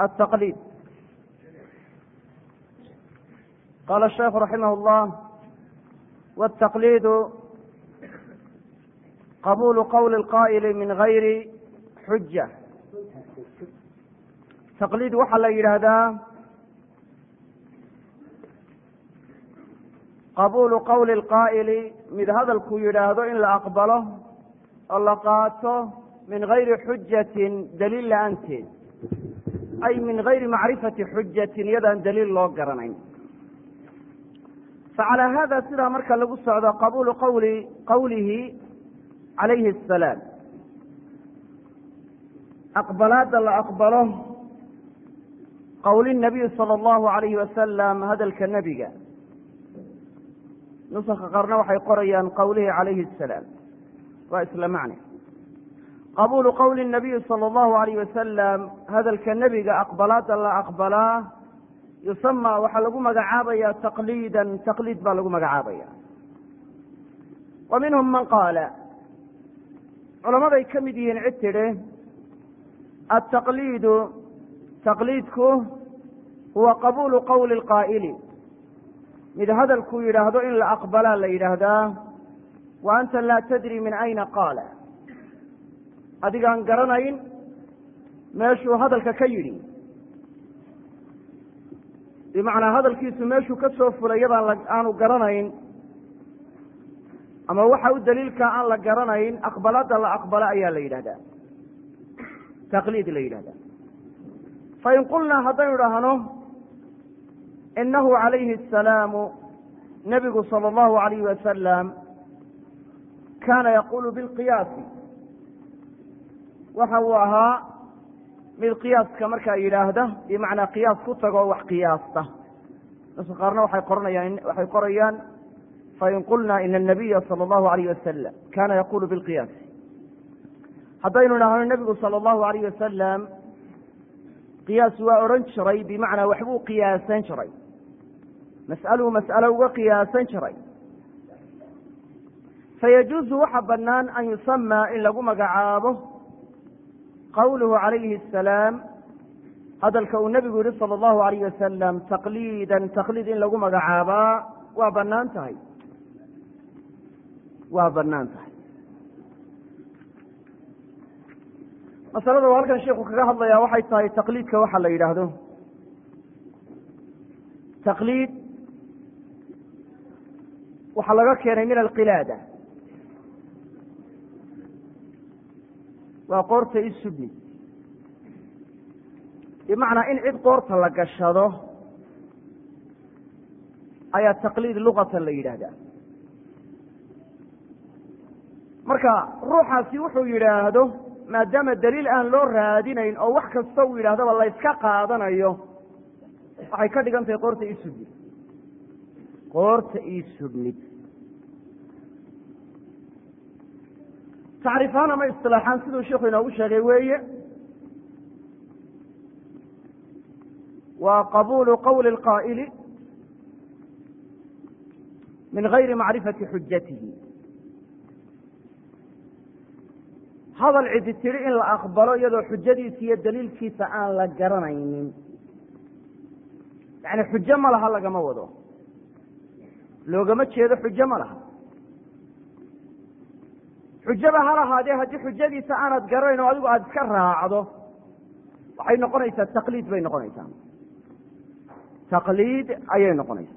التقليد قال الشيخ رحمه الله والتقليد قبول قول القائل من غير xujة تaqliid waxaa la yidhaahdaa qabuulu qowli اlqaa'ili mid hadalkuu yidhaahdo in la aqbalo oo la qaato min gayri xujatin daliil la-aanteed ay min gayri macrifati xujatin iyadaan daliil loo garanayn facalى hada sidaa marka lagu socdo qabuulu qawli qowlihi calayhi الsalaam aqbalaadda la aqbalo qowli nabiy salى اllahu alayhi wasalam hadalka nebiga nuska qaarna waxay qorayaan qowlihi calayhi الsalaam waa isla macne qabuulu qowli nabiyi salى اllahu alayh wasalam hadalka nebiga aqbalaadda la aqbalaa yusama waxaa lagu magacaabaya taqliidan taqliid baa lagu magacaabaya wa minhum man qaala culamaday ka mid yihiin cid tidhi altaqliidu taqliidku huwa qabuulu qowli اlqaa'ili mid hadalkuu yidhaahdo in la aqbalaa la yidhaahdaa wa anta laa tadri min ayna qaala adigaan garanayn meeshuu hadalka ka yidhi bimacnaa hadalkiisu meeshuu ka soo fulay yadaan aanu garanayn ama waxa u daliilkaa aan la garanayn aqbalaadda la aqbala ayaa la yidhahdaa taqliid la yidhahdaa fain qulnaa haddaynu dhahno inahu calayhi asalaamu nebigu sala allahu alayhi wasalam kaana yaqulu bilqiyaasi waxa uu ahaa mid qiyaaska markaa yidhaahda bimacnaa qiyaas ku tago wax qiyaasta nuska qaarna waxay qoranayaan waxay qorayaan fain qulna ina anabiya sala allahu alayh wasalam kana yaqulu bilqiyaasi haddaynu dhahno nebigu sala allahu alayh wasalam qiyaas waa odhan jiray bimacnaa waxbuu qiyaasan jiray mas'aluu mas'alo uga qiyaasan jiray fayajuuzu waxa bannaan an yusamaa in lagu magacaabo qowluhu calayhi asalaam hadalka uu nebigu yihi sala allahu alayh wasalam taqliidan taqliid in lagu magacaabaa waa bannaan tahay waa bannaan tahay masalada uu halkan sheikhu kaga hadlayaa waxay tahay taqliidka waxa la yidhaahdo taqliid waxaa laga keenay min alqilaada waa qoorta isubni bimacnaa in cid qoorta la gashado ayaa taqliid luqatan la yidhaahdaa marka ruuxaasi wuxuu yidhaahdo maadaama daliil aan loo raadinayn oo wax kasta uu yidhahdaba la yska qaadanayo waxay ka dhigan tahay qoorta isubnid qoorta isubnid tacriifaan ama isilaaxaan siduu sheikhu inoogu sheegay weeye waa qabuulu qowli اlqaa'ili min gayri macrifati xujatihi hadal cidi tidhi in la aqbalo iyadoo xujadiisa iyo daliilkiisa aan la garanaynin yani xujo ma laha lagama wado loogama jeedo xujo ma laha xujaba ha lahaadee haddii xujadiisa aanad garanayn oo adigu aada iska raacdo waxay noqonaysaa taqliid bay noqonaysaa taqliid ayay noqonaysaa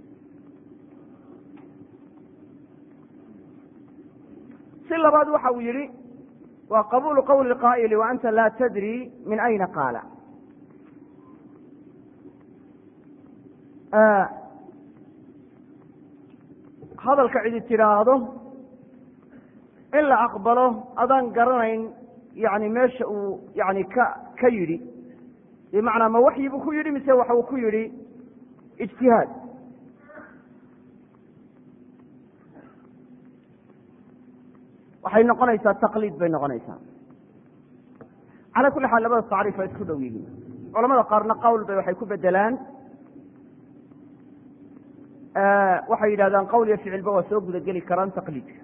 si labaad waxa uu yihi waa qabuulu qowli qaa'ili wa anta laa tadri min ayna qaala hadalka cidi tidhaahdo in la aqbalo adaan garanayn yani meesha uu yani ka ka yidhi bimacnaa ma waxyi buu ku yidhi mise waxa uu ku yidhi ijtihaad waxay noqonaysaa taqliid bay noqonaysaa calaa kulli xaal labada tacriif waa isku dhow yihiin culamada qaarna qowl bay waxay ku bedelaan waxay yidhahdaan qowl iyo ficilba waa soo gudageli karaan taqliidka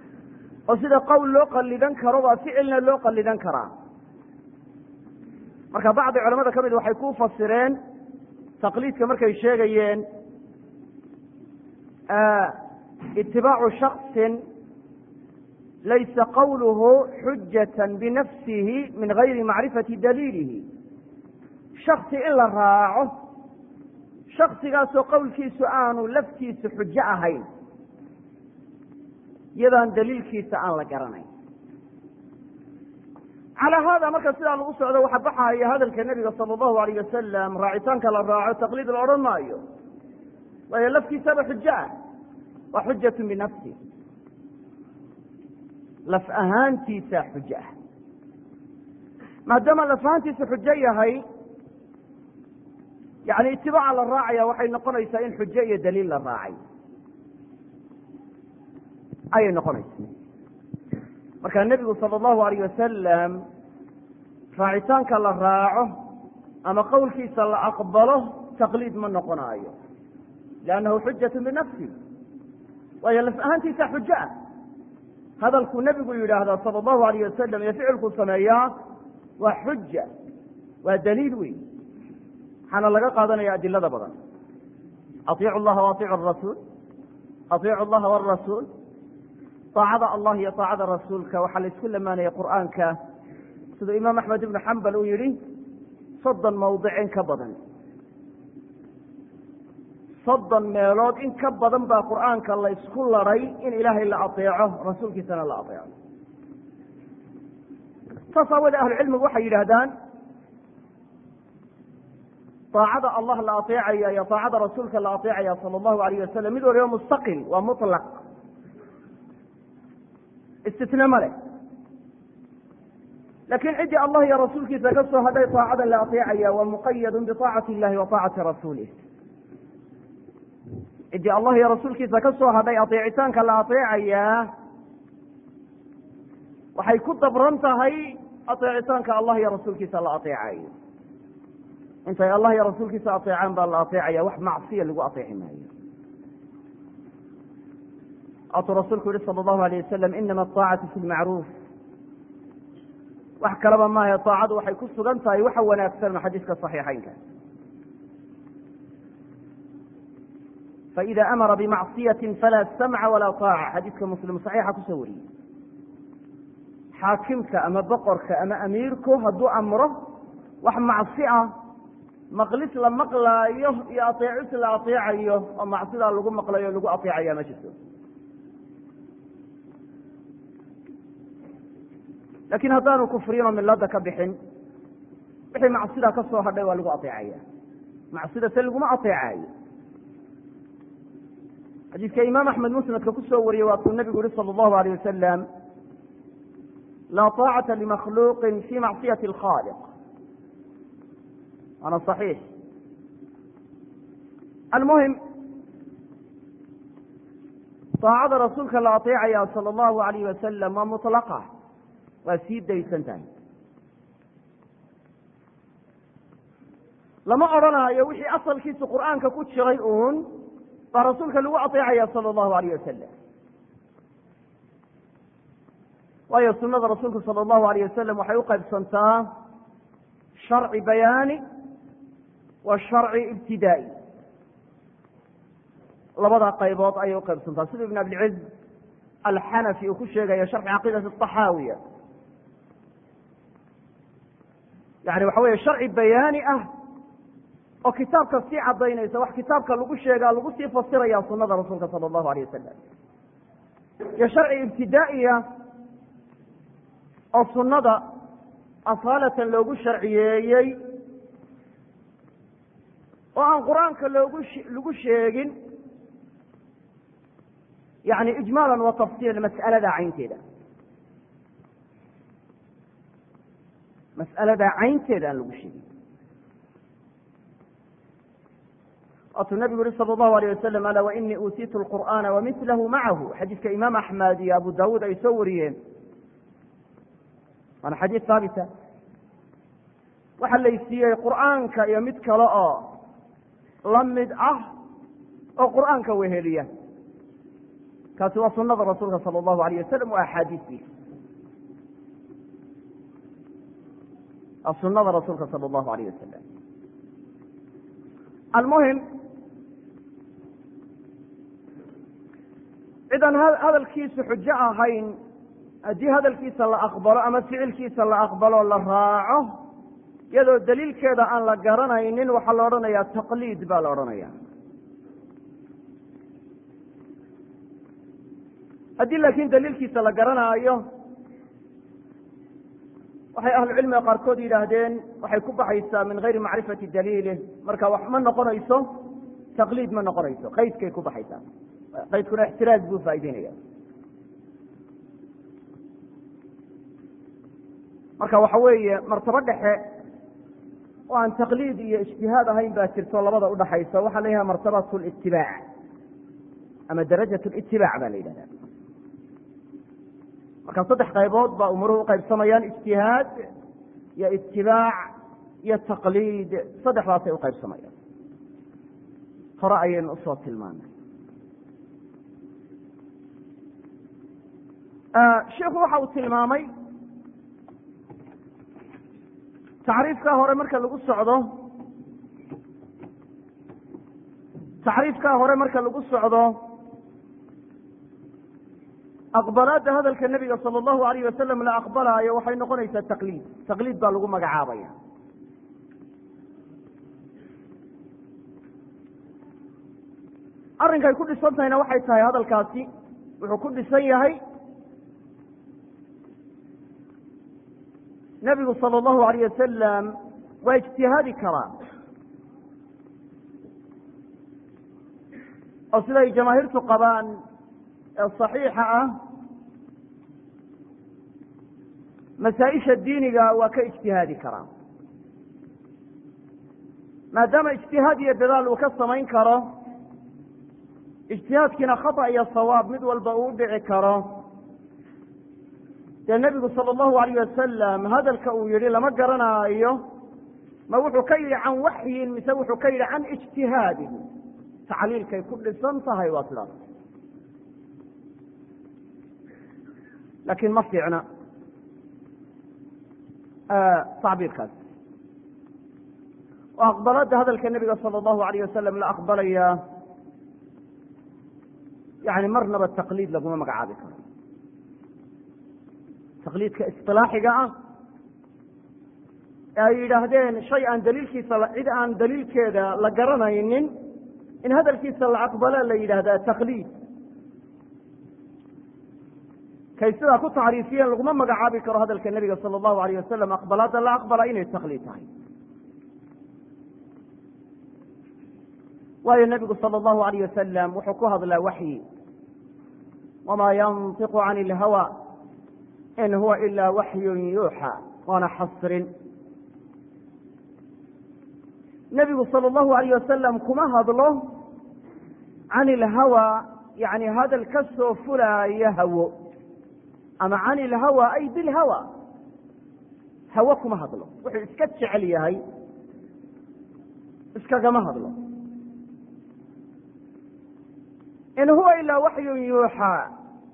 oo sida qowl loo qalidan karo baa ficilna loo qalidan karaa marka bacdi culamada ka mid waxay ku fasireen taqliidka markay sheegayeen itibaacu shaksin laysa qawluhu xujata binafsihi min gayri macrifati daliilihi shaksi in la raaco shaksigaasoo qowlkiisu aanu laftiisu xujo ahayn iyadaan daliilkiisa aan la garanayn calaa haada marka sidaa lagu socdo waxa baxaya hadalka nebiga sala allahu alayh wasalam raacitaanka la raaco taqliid la odhan maayo waayo laftiisaba xujo ah waa xujatu binafsi laf ahaantiisa xujo ah maadaama laf ahaantiisa xujo yahay yani itibaaca la raacaya waxay noqonaysaa in xujo iyo daliil la raacay ayay noqonaysaa marka nebigu sala allahu alayh wasalam raacitaanka la raaco ama qowlkiisa la aqbalo taqliid ma noqonaayo liannahu xujatu binafsi waayo laf ahaantiisa xujo ah hadalkuu nebigu yidhaahdaa sala allahu alayh wasalam iyo ficilkuu sameeyaa waa xuja waa daliil weyn waxaana laga qaadanaya adilada badan aiicu llaha wa aiicu rasuul aiicu llaha warasuul aacada allah iyo aacada rasuulka waxaa la isku lamaanaya qur'aanka siduu imaam axmed ibnu xambal uu yihi soddon mawdic in ka badan soddon meelood in ka badan baa qur'aanka la isku laray in ilaahay la aeeco rasuulkiisana la aeeco saas aawoodee ahlucilmigu waxay yidhaahdaan aacada allah la aeecaya iyo aacada rasuulka la aeecaya sala allahu alayh wasalam mid waliba mustaqil waa muطlaq istitne ma leh laakiin ciddii allah iyo rasuulkiisa ka soo hadhay aacada la aeecaya waa muqayadu biaacati illahi wa aacati rasuulih ciddii allah iyo rasuulkiisa ka soo hadhay aeecitaanka la aeecayaa waxay ku dabran tahay aeecitaanka allah iyo rasuulkiisa la aeecayo intay allah iyo rasuulkiisa aeecaan baa la aeecaya wax macsiya lagu aeeci maayo atuu rasuulku yihi sala allahu alayh wasalam inama aacatu fi lmacruuf wax kalaba maahe aacadu waxay ku sugan tahay waxa wanaagsan xadiiska صaxiixaynka faida amara bimacصiyati falaa samca walaa طaaca xadiiska muslim صaxiixa kusoo wariyey xaakimka ama boqorka ama amiirku hadduu amro wax macsi ah maqlis la maqlaayo iyo aeecis la aeecayo oo macsidaa lagu maqlayo lagu aeecaya ma jirto lakin haddaanu kufriyin oo milada ka bixin wixii macsida ka soo hadhay waa lagu aeecaya macsida se laguma aeecayo xadiiska imaam axmed musnadka kusoo wariyey waa kuu nabigu yihi salى اllahu alayh wasalam laa طaacata limakhluuqi fi macsiyati اlkhaliq waana صaxiix almuhim طaacada rasuulka la aeecaya salى اllahu alayh wasalam waa muطlaqa waa sii daysan tahay lama odrhanaayo wixii asalkiisu qur'aanka ku jiray uun baa rasuulka lagu aeecaya sala allahu alayh wasalam waayo sunada rasuulku sala allahu alayh wasalam waxay uqaybsantaa sharci bayaani wa sharci ibtidaa'i labada qaybood ayay uqaybsantaa sida ibn abilciz alxanafi uu ku sheegayo sharxi caqiidati axaawiya yani waxa weeye sharci bayaani ah oo kitaabka sii cadaynaysa wax kitaabka lagu sheegaa lagu sii fasiraya sunada rasuulka sala allahu alayh wasalam iyo sharci ibtidaa'iya oo sunada asaalatan loogu sharciyeeyey oo aan qur-aanka loogu lagu sheegin yani ijmaalan wa tafsiilan mas'alada caynteeda mas'alada caynteeda aan lagu sheegin waatuu nabigu yihi sala allahu alayh wasalam ala wainii uutiitu lqur'aana wamilahu macahu xadiiska imaam axmed iyo abu dawuud ay soo wariyeen waana xadiis haabita waxaa laysiiyey qur'aanka iyo mid kale oo la mid ah oo qur'aanka weheliya kaasi waa sunada rasuulka sala allahu alayh wasalam waa axaadiistiisa waa sunada rasuulka sala allahu alayh wasalam almuhim cidaan hadalkiisu xujo ahayn haddii hadalkiisa la aqbalo ama ficilkiisa la aqbalo la raaco iyadoo daliilkeeda aan la garanaynin waxaa la odhanayaa taqliid baa la odhanaya haddii laakiin daliilkiisa la garanaayo waxay ahlucilmiga qaarkood yidhaahdeen waxay ku baxaysaa min gayri macrifati daliilih marka wax ma noqonayso taqliid ma noqonayso qaydkay ku baxaysaa qaydkuna ixtiraaz buu faa'ideynaya marka waxa weeye martabo dhexe oo aan taqliid iyo ijtihaad ahayn baa jirto labada udhaxaysa waxaa la yidhaha martabat litibaac ama darajat litibaac baa la yidhahda marka saddex qaybood baa umuruhu uqaybsamayaan ijtihaad iyo itibaac iyo taqliid saddexdaasay uqaybsamayaan hore ayaynu usoo tilmaanay sheikhu waxa uu tilmaamay tacriifkaa hore marka lagu socdo tacriifkaa hore marka lagu socdo aqbalaadda hadalka nebiga sala allahu alayh wasalam la aqbalaayo waxay noqonaysaa taqliid taqliid baa lagu magacaabaya arrinkay ku dhisan tahayna waxay tahay hadalkaasi wuxuu ku dhisan yahay nebigu sala allahu alayh wasalam waa ijtihaadi karaa oo siday jamaahiirtu qabaan ee saxiixa ah masaa-isha diiniga waa ka ijtihaadi karaa maadaama ijtihaad iyo dadaal uu ka samayn karo ijtihaadkiina khata iyo sawaab mid walba uu dhici karo dee nebigu sala allahu alayh wasalam hadalka uu yihi lama garanaayo ma wuxuu ka yidhi can waxyin mise wuxuu ka yidhi can ijtihaadin tacliilkay ku dhisan tahay waa sidaas laakiin ma fiicna tacbiirkaas oo aqbalada hadalka nebiga sala allahu alayh wasalam la aqbalaya yani marnaba taqliid laguma magacaabi karo taqliidka isilaaxiga ah ee ay yidhaahdeen shay aan daliilkiisa cid aan daliilkeeda la garanaynin in hadalkiisa la aqbala la yidhaahdaa taqliid kay sidaa ku tacriifiyeen laguma magacaabi karo hadalka nebiga sala allahu alayh wasalam aqbalaadda la aqbala inay taqliid tahay waayo nebigu sala allahu alayh wasalam wuxuu ku hadlaa waxyi wamaa yantiqu can ilhawa in huwa ila waxyun yuuxa waana xasrin nebigu sala allahu alayh wasalam kuma hadlo can ilhawa yani hadal ka soo fulaaya hawo ama can ilhawa ay bilhawa hawo kuma hadlo wuxuu iska jecel yahay iskagama hadlo in huwa ilaa waxyun yuuxaa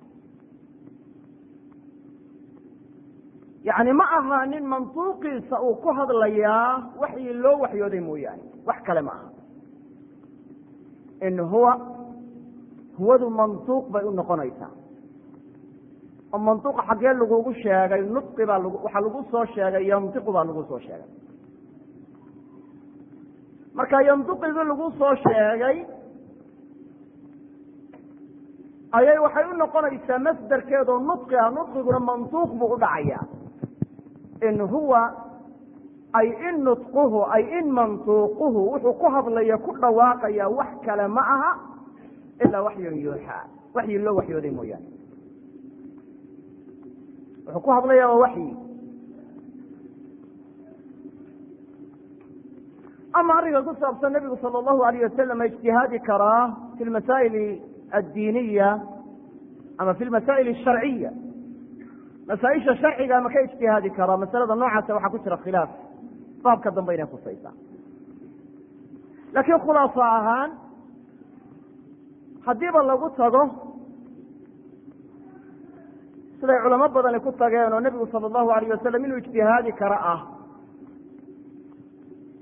yani ma aha nin mantuuqiisa uu ku hadlayaa waxyi loo waxyooday mooyaane wax kale ma aha in huwa huwadu mantuuq bay u noqonaysaa oo mantuuqa xaggee lagugu sheegay nudqi baa lag waxaa lagu soo sheegay yandiqu baa lagu soo sheegay marka yandiqigii lagu soo sheegay ayay waxay u noqonaysaa masderkeedoo nudqi ah nudqiguna mantuuq buu u dhacayaa in huwa ay in nudquhu ay in mantuuquhu wuxuu ku hadlaya ku dhawaaqaya wax kale ma aha ilaa waxyun yuuxaa waxyi loo waxyooday mooyaane wuxuu ku hadlaya waa waxyi ama arrinka ku saabsan nebigu sala allahu alayh wasalam ma ijtihaadi karaa fi lmasaa'il addiiniya ama fi lmasaa'il asharciya masaaisha sharciga ma ka ijtihaadi karaa masalada noocaasa waxaa ku jira khilaaf baabka dambe inay khusaysaa laakiin khulaaso ahaan haddiiba lagu tago siday culamo badani ku tageen oo nebigu sala allahu alayh wasalam inuu ijtihaadi karo ah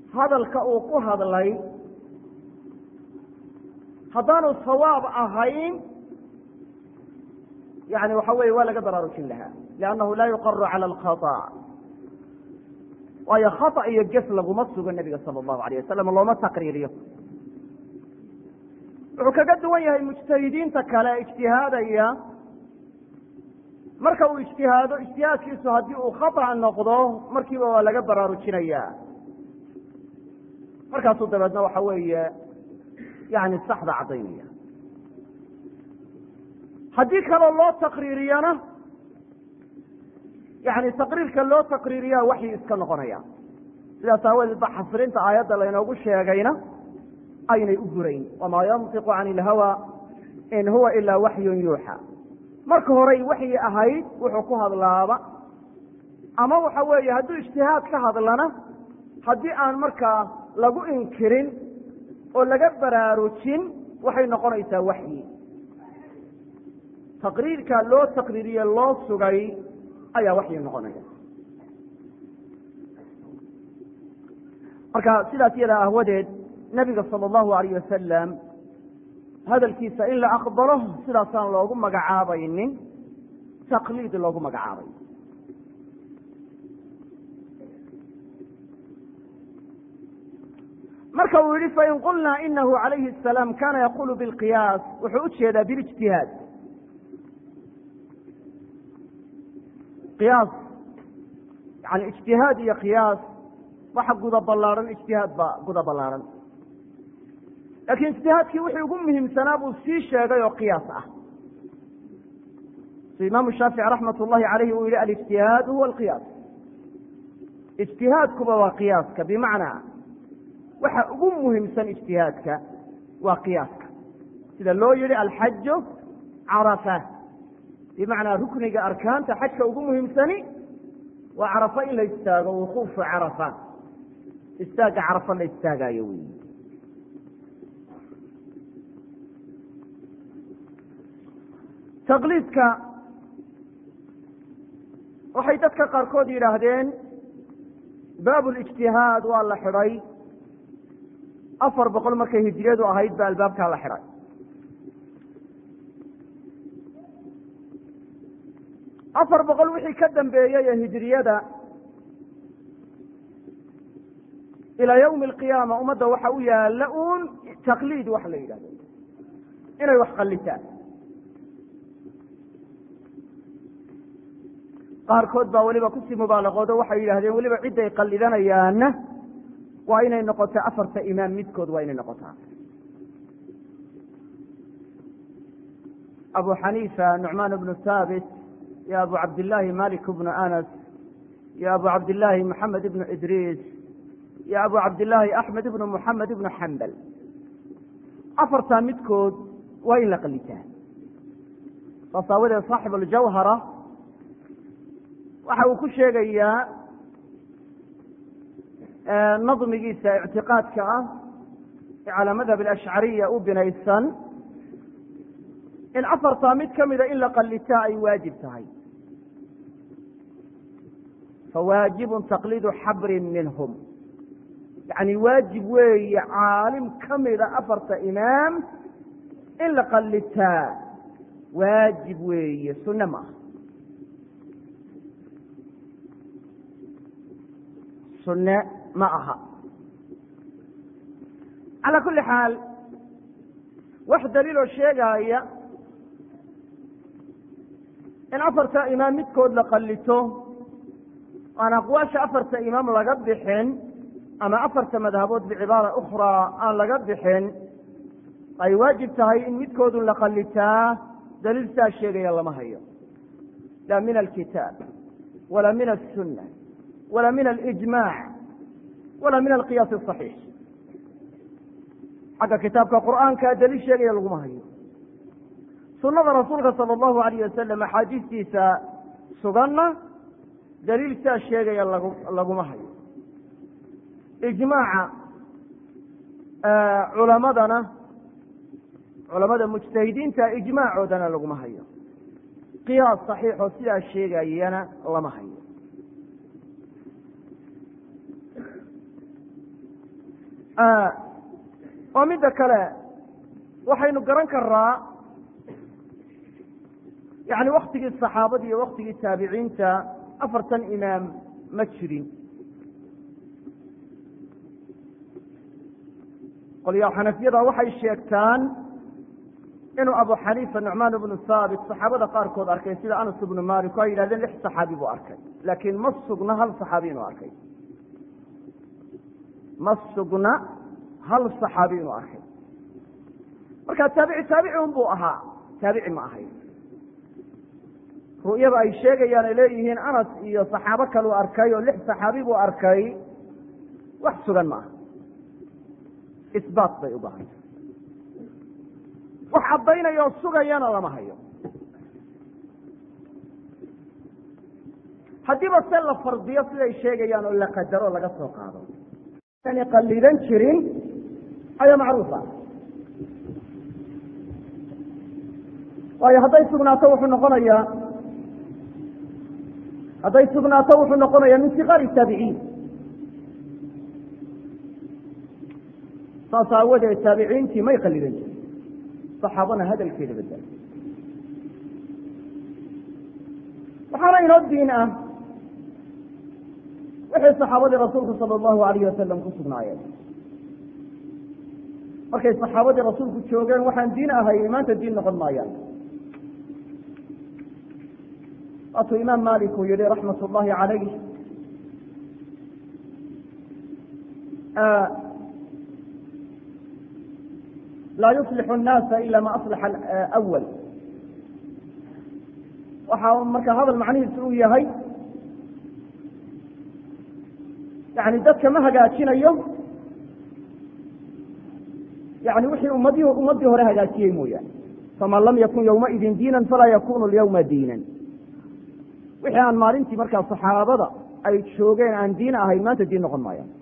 hadalka uu ku hadlay haddaanu sawaab ahayn yani waxa weeye waa laga baraarujin lahaa liannahu laa yuqaru cala alkhata waayo khata iyo ges laguma sugo nebiga sala allahu alayh wasalam looma taqriiriyo wuxuu kaga duwan yahay mujtahidiinta kale ijtihaadaya marka uu ijtihaado ijtihaadkiisu haddii uu khata noqdo markiiba waa laga baraarujinaya markaasuu dabeedna waxa weeye yani saxda caddaynaya haddii kaloo loo taqriiriyana yani taqriirka loo taqriiriyaa waxyi iska noqonaya sidaas aawadeed ba xasrinta aayadda laynoogu sheegayna aynay u burayn wamaa yantiqu cani ilhawa in huwa ilaa waxyun yuuxa marka horey waxyi ahayd wuxuu ku hadlaaba ama waxa weeye hadduu ijtihaad ka hadlana haddii aan markaa lagu inkirin oo laga baraarujin waxay noqonaysaa waxyi taqriirka loo taqriiriye loo sugay ayaa waxyi noqonaya marka sidaas yadaa ahwadeed nebiga sala allahu alayh wasalam hadalkiisa in la aqbalo sidaasaan loogu magacaabaynin taqliid loogu magacaabay marka uu yihi fain qulnaa inahu calayhi asalaam kana yaqulu bilqiyaas wuxuu u jeedaa bilijtihaad qiyaas yani ijtihaad iyo qiyaas waxa guda ballaaran ijtihaad baa guda ballaaran laakiin ijtihaadkii wixii ugu muhiimsanaa buu sii sheegay oo qiyaas ah si imaamu shaafici raxmat ullahi calayhi uu yihi alijtihaadu huwa alqiyaas ijtihaadkuba waa qiyaaska bimacnaa waxa ugu muhiimsan ijtihaadka waa qiyaaska sida loo yihi alxaju carafa bimacnaa rukniga arkaanta xajka ugu muhiimsani waa carafa in la istaago wuquufu carafa istaagga carafa la istaagaayo wey taqliidka waxay dadka qaarkood yidhaahdeen baabulijtihaad waa la xidhay afar boqol markay hijiriyadu ahayd ba albaabkaa la xidhay afar boqol wixii ka dambeeyey ee hijiriyada ilaa yawmi alqiyaama ummadda waxa u yaalla uun taqliid waxa la yidhahdo inay wax qallitaan qaarkood baa weliba kusii mubaalaqoodo waxay yidhahdeen weliba cidday qallidanayaanna waa inay noqotaa afarta imaam midkood waa inay noqotaa abu xaniifa nucmaan bnu haabit iyo abu cabdillaahi malik bnu anas iyo abu cabdillaahi moxamed ibnu idriis iyo abu cabdillaahi axmed ibnu moxamed ibnu xambal afartaa midkood waa in la qalitaa saas aawadeed saaxib aljawhara waxa uu ku sheegayaa nadmigiisa ictiqaadka ah ee calaa madhab alashcariya u binaysan in afartaa mid ka mida in la qallitaa ay waajib tahay fawaajibun taqliidu xabrin minhum yacni waajib weeye caalim ka mida afarta imaam in la qallitaa waajib weeye sunne ma aha sunne ma aha calaa kulli xaal wax daliiloo sheegaaya in afarta imaam midkood la qallito aan aqwaasha afarta imaam laga bixin ama afarta madhabood bicibaara ukhraa aan laga bixin ay waajib tahay in midkoodun la qallitaa daliil saa sheegaya lama hayo la min alkitaab wala min aلsunna wala min alijmac wala min alqiyaas asaxiix xagga kitaabka qur'aanka daliil sheegaya laguma hayo sunada rasuulka sala allahu alayh wasalam axaadiistiisa suganna daliil saa sheegaya lagu laguma hayo ijmaaca culamadana culamada mujtahidiinta ijmaacoodana laguma hayo qiyaas saxiixoo sidaa sheegayana lama hayo oo midda kale waxaynu garan karaa yani waktigii saxaabada iyo waktigii taabiciinta afartan imaam ma jirin qolyaha xanafiyada waxay sheegtaan inuu abu xaniifa nucmaan bnu haabit saxaabada qaarkood arkay sida anas ibnu malik o ay yidhahdeen lix saxaabi buu arkay laakiin ma sugna hal saxaabi inuu arkay ma sugna hal saxaabi inuu arkay marka taabici taabici un buu ahaa taabici ma ahay ru'yada ay sheegayaan ay leeyihiin anas iyo saxaabo kaleu arkay oo lix saxaabi buu arkay wax sugan ma aha isbaat bay u baahanta wax caddaynaya oo sugayana lama hayo haddiiba se la fardiyo siday sheegayaan oo la qadaro o laga soo qaado ani qalidan jirin ayaa macruufa waayo hadday sugnaato wuxuu noqonayaa hadday sugnaato wuxuu noqonayaa min siqaari taabiciin saas aawadeed taabiciintii may qalidan jirin saxaabana hadalkeeda badala waxaana inoo diin ah wixii saxaabadii rasuulku sala allahu alayh wasalam ku sugnaayeen markay saxaabadii rasuulku joogeen waxaan diin ahay maanta diin noqon maayaan waatuu imaam malik uu yihi raxmat ullahi calayh laa yuslixu nnaasa ila ma aslaxa awal waxaa marka hadal macnihiisu uu yahay yani dadka ma hagaajinayo yani wixii ummadi ummaddii hore hagaajiyey mooyaane faman lam yakun yowmaidin diinan falaa yakunu lyawma diinan wixii aan maalintii markaa saxaabada ay joogeen aan diin ahayn maanta diin noqon maayaan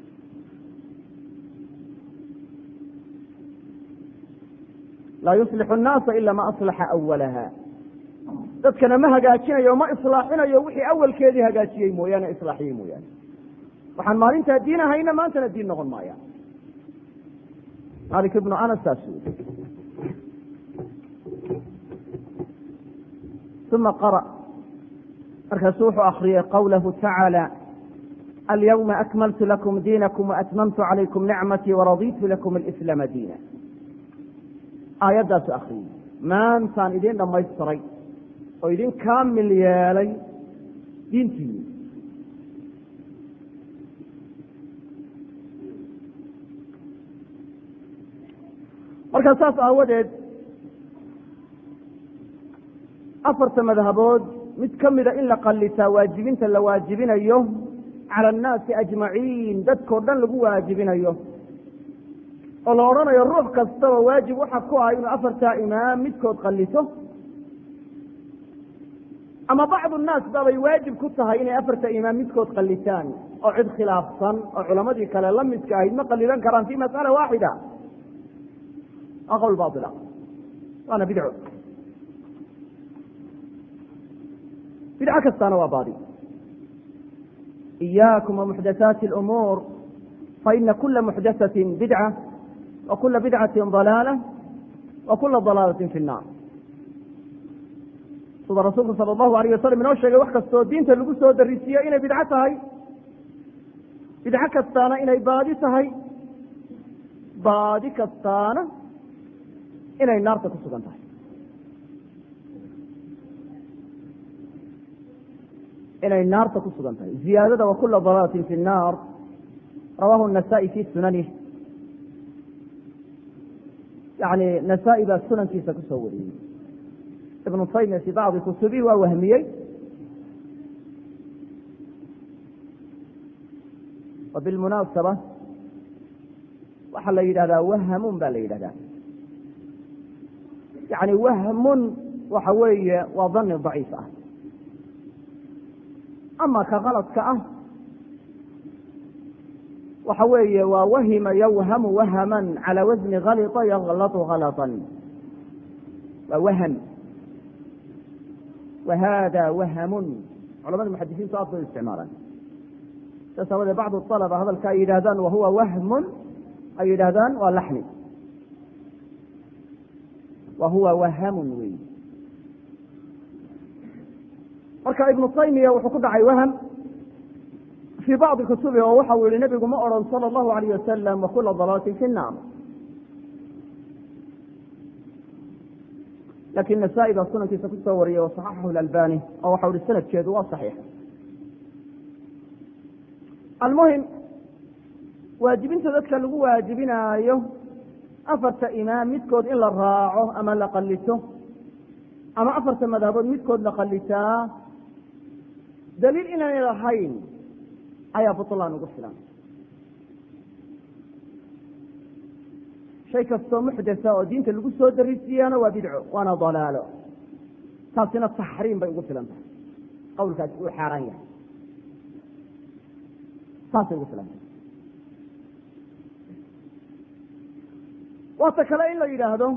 laa yuslixu nnaasa ila ma aslaxa awalaha dadkana ma hagaajinayo ma islaaxinayo wixii awalkeedii hagaajiyey mooyaane islaaxiyey mooyaane waxaan maalintaa diin ahayna maantana diin noqon maayaan malik ibnu anas saas ui uma qara markaasuu wuxuu akriyey qawlahu tacaala alyawma akmaltu lakum diinakum waatmamtu calaykum nicmatii waraditu lakum alislaama diina aayaddaasu akriyey maantaan idin dhammaystiray oo idin kaamil yeelay diintiini marka saas aawadeed afarta madhabood mid ka mida in la qallitaa waajibinta la waajibinayo cala annaasi ajmaciin dadkao dhan lagu waajibinayo oo la odhanayo ruux kastaba waajib waxa ku ah inuu afartaa imaam midkood qallito ama bacdu nnaas baabay waajib ku tahay inay afarta imaam midkood qallitaan oo cid khilaafsan oo culamadii kale la midka ahayd ma qallidan karaan fi mas'ala waaxida waa qowl baila waana bidco bidco kastaana waa baadi iyaakum wamuxdathaati اlumuur faina kula muxdathaةi bidca wa kula bidcati ضalaala wa kula ضalaalaةi fi الnar sida rasuulku sala allahu alayh wasalam inoo sheegay wax kastoo diinta lagu soo darisiiyo inay bidco tahay bidco kastaana inay baadi tahay baadi kastaana inay naarta ku sugan tahay inay naarta ku sugan tahay ziyaadada wa kula dalaalatin fi الnaar rawahu الnasa'i fi sunanih yani nasaa-i baa sunankiisa kusoo wariyey ibnu taymiya fi bacdi kutubihi waa wahmiyey wa bilmunaasaba waxaa la yidhahdaa wahamun ba la yidhahdaa yani wahmun waxa weeye waa dani daciif ah ama ka kaladka ah waxa weeye waa wahima yawhamu wahaman calى wasni kalطa yaklatu kalطan waa waham wa hada wahamun culamada muxadisiintu aad bay u isticmaalaan saas aawadee bacdu alaba hadalka ay yidhahdaan wahuwa wahmun ay yidhaahdaan waa laxni wa huwa wahamun wey marka ibnu taymiya wuxuu ku dhacay waham fii bacdi kutubi oo waxau yihi nebigu ma odhan sala allahu alayh wasalam wakula dalaalatin fi nnaar lakin nasaa-i baa sunankiisa kusoo wariyey wa saxaxahu lalbani oo waxau ihi sanadkeedu waa saxiix almuhim waajibinta dadka lagu waajibinaayo afarta imaam midkood in la raaco ama la qallito ama afarta madhabood midkood la qallitaa daliil inaanay lahayn ayaa butlaan ugu filan shay kastoo muxdatha oo diinta lagu soo darisiiyaana waa bidco waana dalaalo taasina taxriim bay ugu filan tahay qawlkaasi uu xaaraan yahay saasay ugu filan tahay waata kale in la yidhaahdo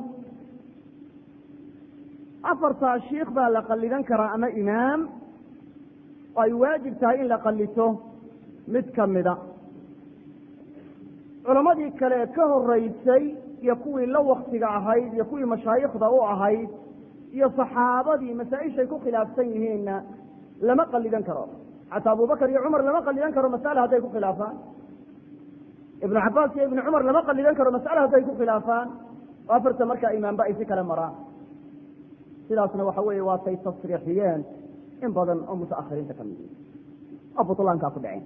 afartaa shiikh baa la qallidan karaa ama imaam oo ay waajib tahay in la qallito mid ka mida culammadii kale ka horeysay iyo kuwii la waktiga ahayd iyo kuwii mashaayikhda u ahayd iyo saxaabadii masaa-ishay ku khilaafsan yihiinna lama qallidan karo xataa abubakar iyo cumar lama qallidan karo masale hadday ku khilaafaan ibnu cabaas iyo ibnu cumar lama qallidan karo masale hadday ku khilaafaan oo afarta markaa imaamba ay si kale maraan sidaasna waxa weeye waatay tasriixiyeen in badan oo mutaakhiriinta ka mid oo butlaankaa ku dhaceen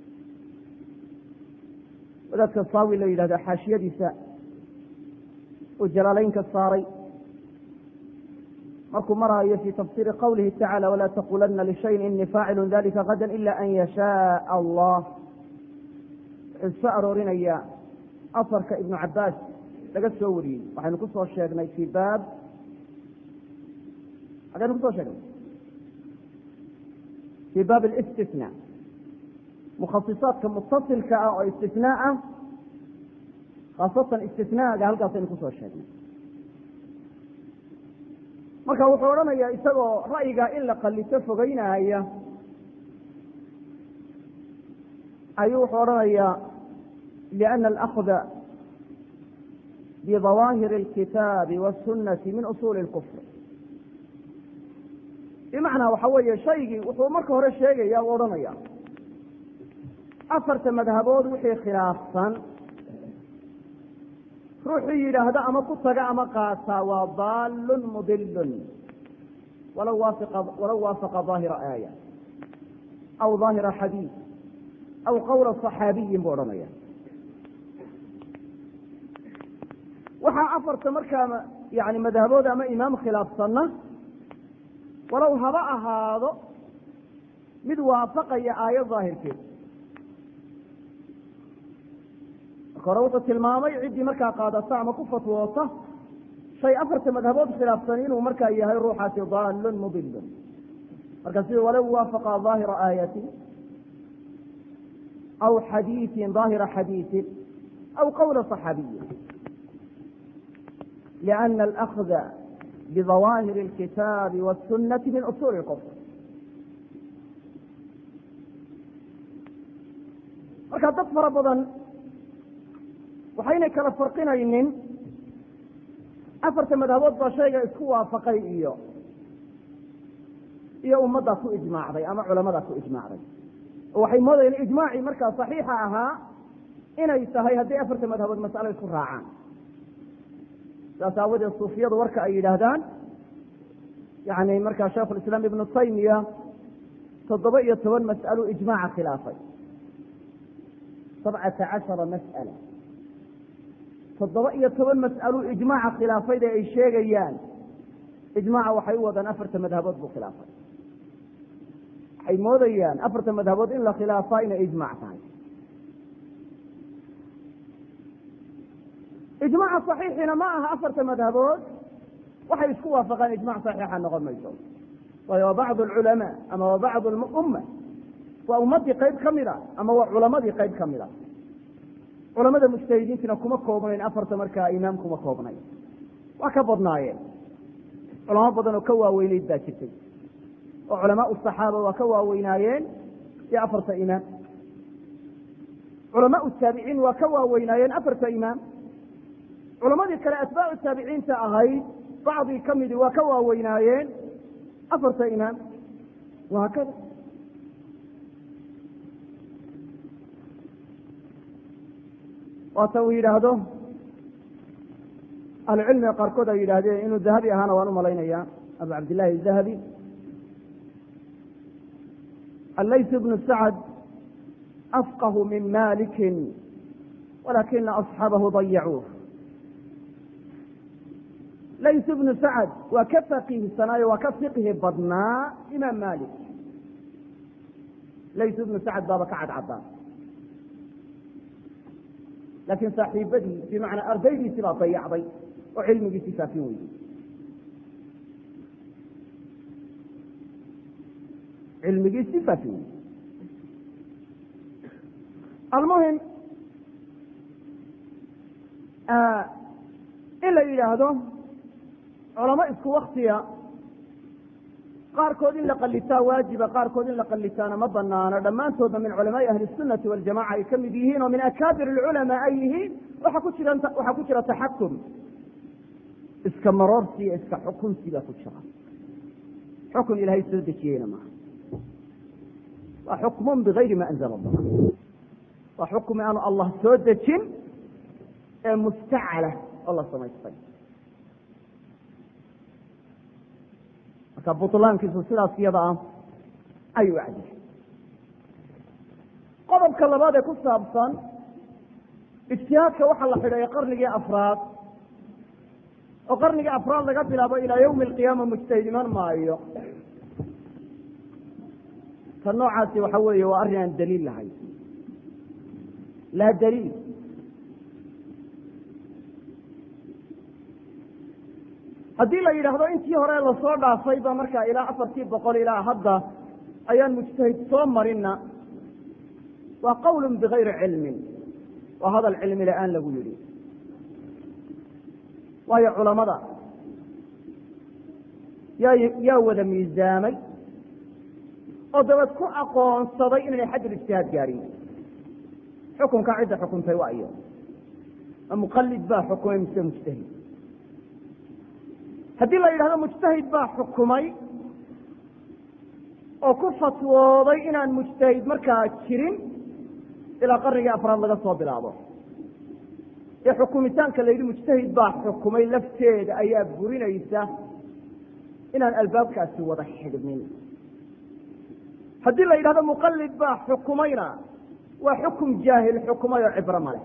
wadaadka saawi la yidhahdo xaashiyadiisa uu jalaalaynka saaray markuu maraayo fi tafsiri qawlihi tacala walaa taqulana lishayin inii faacilu dalika gada ila an yashaaa allah wuxuu soo aroorinayaa asarka ibnu cabaas laga soo wariyey waxaynu ku soo sheegnay fi baab xagaynu kusoo sheegnay fi baab اlistisnaa mukhasisaadka mutasilka ah oo istisnaa ah khaasatan istisnaaga halkaasaynu kusoo sheegnay marka wuxuu odhanayaa isagoo ra'yigaa in la qallito fogeynaya ayuu wuxuu odhanayaa liأna alأkhda bidawaahir اlkitaabi wالsunati min usuuli اlkufr bimacnaa waxa weeye shaygii wuxuu marka hore sheegaya u odhanaya afarta madhabood wixii khilaafsan ruuxii yidhaahda ama ku taga ama qaataa waa daalun mudilun walaw walaw waafaqa daahira aaya aw daahira xadiid aw qawla صaxaabiyin buu odhanaya waxaa afarta markaa yani madhabood ama imaam khilaafsanna walow haba ahaado mid waafaqaya aayad daahirkeed marka hore wuxuu tilmaamay ciddii markaa qaadata ama ku fatwoota shay afarta madhabood khilaafsan inuu markaa yahay ruuxaasi daalun mudilun marka sida walow waafaqa daahira aayatin aw xadiiin daahira xadiiin aw qawla صaxaabiyi liأna alأkhda bidawaahir اlkitaabi wالsunati min usuuli اlkufr marka dad fara badan waxaynay kala farqinaynin afarta madhabood baa shayga isku waafaqay iyo iyo ummaddaa ku ijmaacday ama culamadaa ku ijmaacday oo waxay moodayeen ijmaacii markaa saxiixa ahaa inay tahay hadday afarta madhabood mas'alo isku raacaan saas aawadeed suufiyadu warka ay yidhaahdaan yani markaa shaikhu lislaam ibnu taymiya toddoba iyo toban mas'alo ijmaaca khilaafay sabcata cashara mas'ala toddoba iyo toban mas'alo ijmaaca khilaafayda ay sheegayaan ijmaaca waxay u wadaan afarta madhabood buu khilaafay waxay moodayaan afarta madhabood in la khilaafaa inay ijmaac tahay ijmaaca saxiixina ma aha afarta madhabood waxay isku waafaqaan ijmac saxiixa noqon mayso waayo waa bacdu alculamaa ama waa bacdu umma waa ummaddii qayb ka mid a ama waa culamadii qayb ka mid a culamada mujtahidiintina kuma koobnayn afarta markaa imaam kuma koobnayn waa ka badnaayeen culamo badan oo ka waaweyneyd baa jirtay oo culamaa saxaaba waa ka waaweynaayeen iyo afarta imaam culamaau taabiciin waa ka waaweynaayeen afarta imaam culamadii kale atbaacu taabiciinta ahayd bacdii ka midi waa ka waaweynaayeen afarta imaam wahaakada waata uu yidhaahdo ahlucilmiga qaarkood ay yidhaahdeen inuu dahabi ahaana waan u malaynaya abu cabdillahi dahabi allays bnu sacd afqahu min maliki walakina asxaabahu dayacuuh lays bnu sacd waa ka faqiihsanaayo waa ka fiqhi badnaa imaam malik lays bnu sacd baaba ka cadcaddaa laakiin saaxiibadii bimacnaa ardaydiisii baa dayacday oo cilmigiisii faafin weyday cilmigiisii faafin weyday almuhim in la yidhaahdo culamo isku waktiya qaarkood in la qalitaa waajiba qaarkood in la qalitaana ma banaano dhammaantoodna min culamaai ahli sunati waljamaca ay ka mid yihiin oo min akaabir alculamaa ay yihiin waxa ku jira waxaa ku jira taxakum iska maroorsi iyo iska xukunsi baa ku jira xukun ilaahay soo dejiyeyna maaha waa xukmun bigayri ma anzala allah waa xukmi aanu allah soo dejin ee mustacala oo la samaystay marka butlaankiisu sidaas iyada ah ayuu cadiyay qodobka labaad ee ku saabsan ijtihaadka waxaa la xidhay qarnigii afraad oo qarnigii afraad laga bilaabo ilaa yawmi alqiyaama mujtahid iman maayo ta noocaasi waxa weeye waa arrin aan daliil lahayn laa daliil haddii la yidhaahdo intii hore lasoo dhaafay ba markaa ilaa afartii boqol ilaa hadda ayaan mujtahid soo marinna waa qawlun bigayri cilmin waa hadal cilmi la-aan lagu yidhi waayo culamada yaa yaa wada miisaamay oo dabad ku aqoonsaday inay xaddul ijtihaad gaadhin xukunka cidda xukuntay waa iyo ma muqalid baa xukumay mise mujtahid haddii la yidhahdo mujtahid baa xukumay oo ku fatwooday inaan mujtahid markaa jirin ilaa qarnigii afraad laga soo bilaabo ee xukumitaanka la yidhi mujtahid baa xukumay lafteeda ayaa burinaysa inaan albaabkaasi wada xidhmin haddii la yidhahdo muqalid baa xukumayna waa xukum jaahil xukumay oo cibro male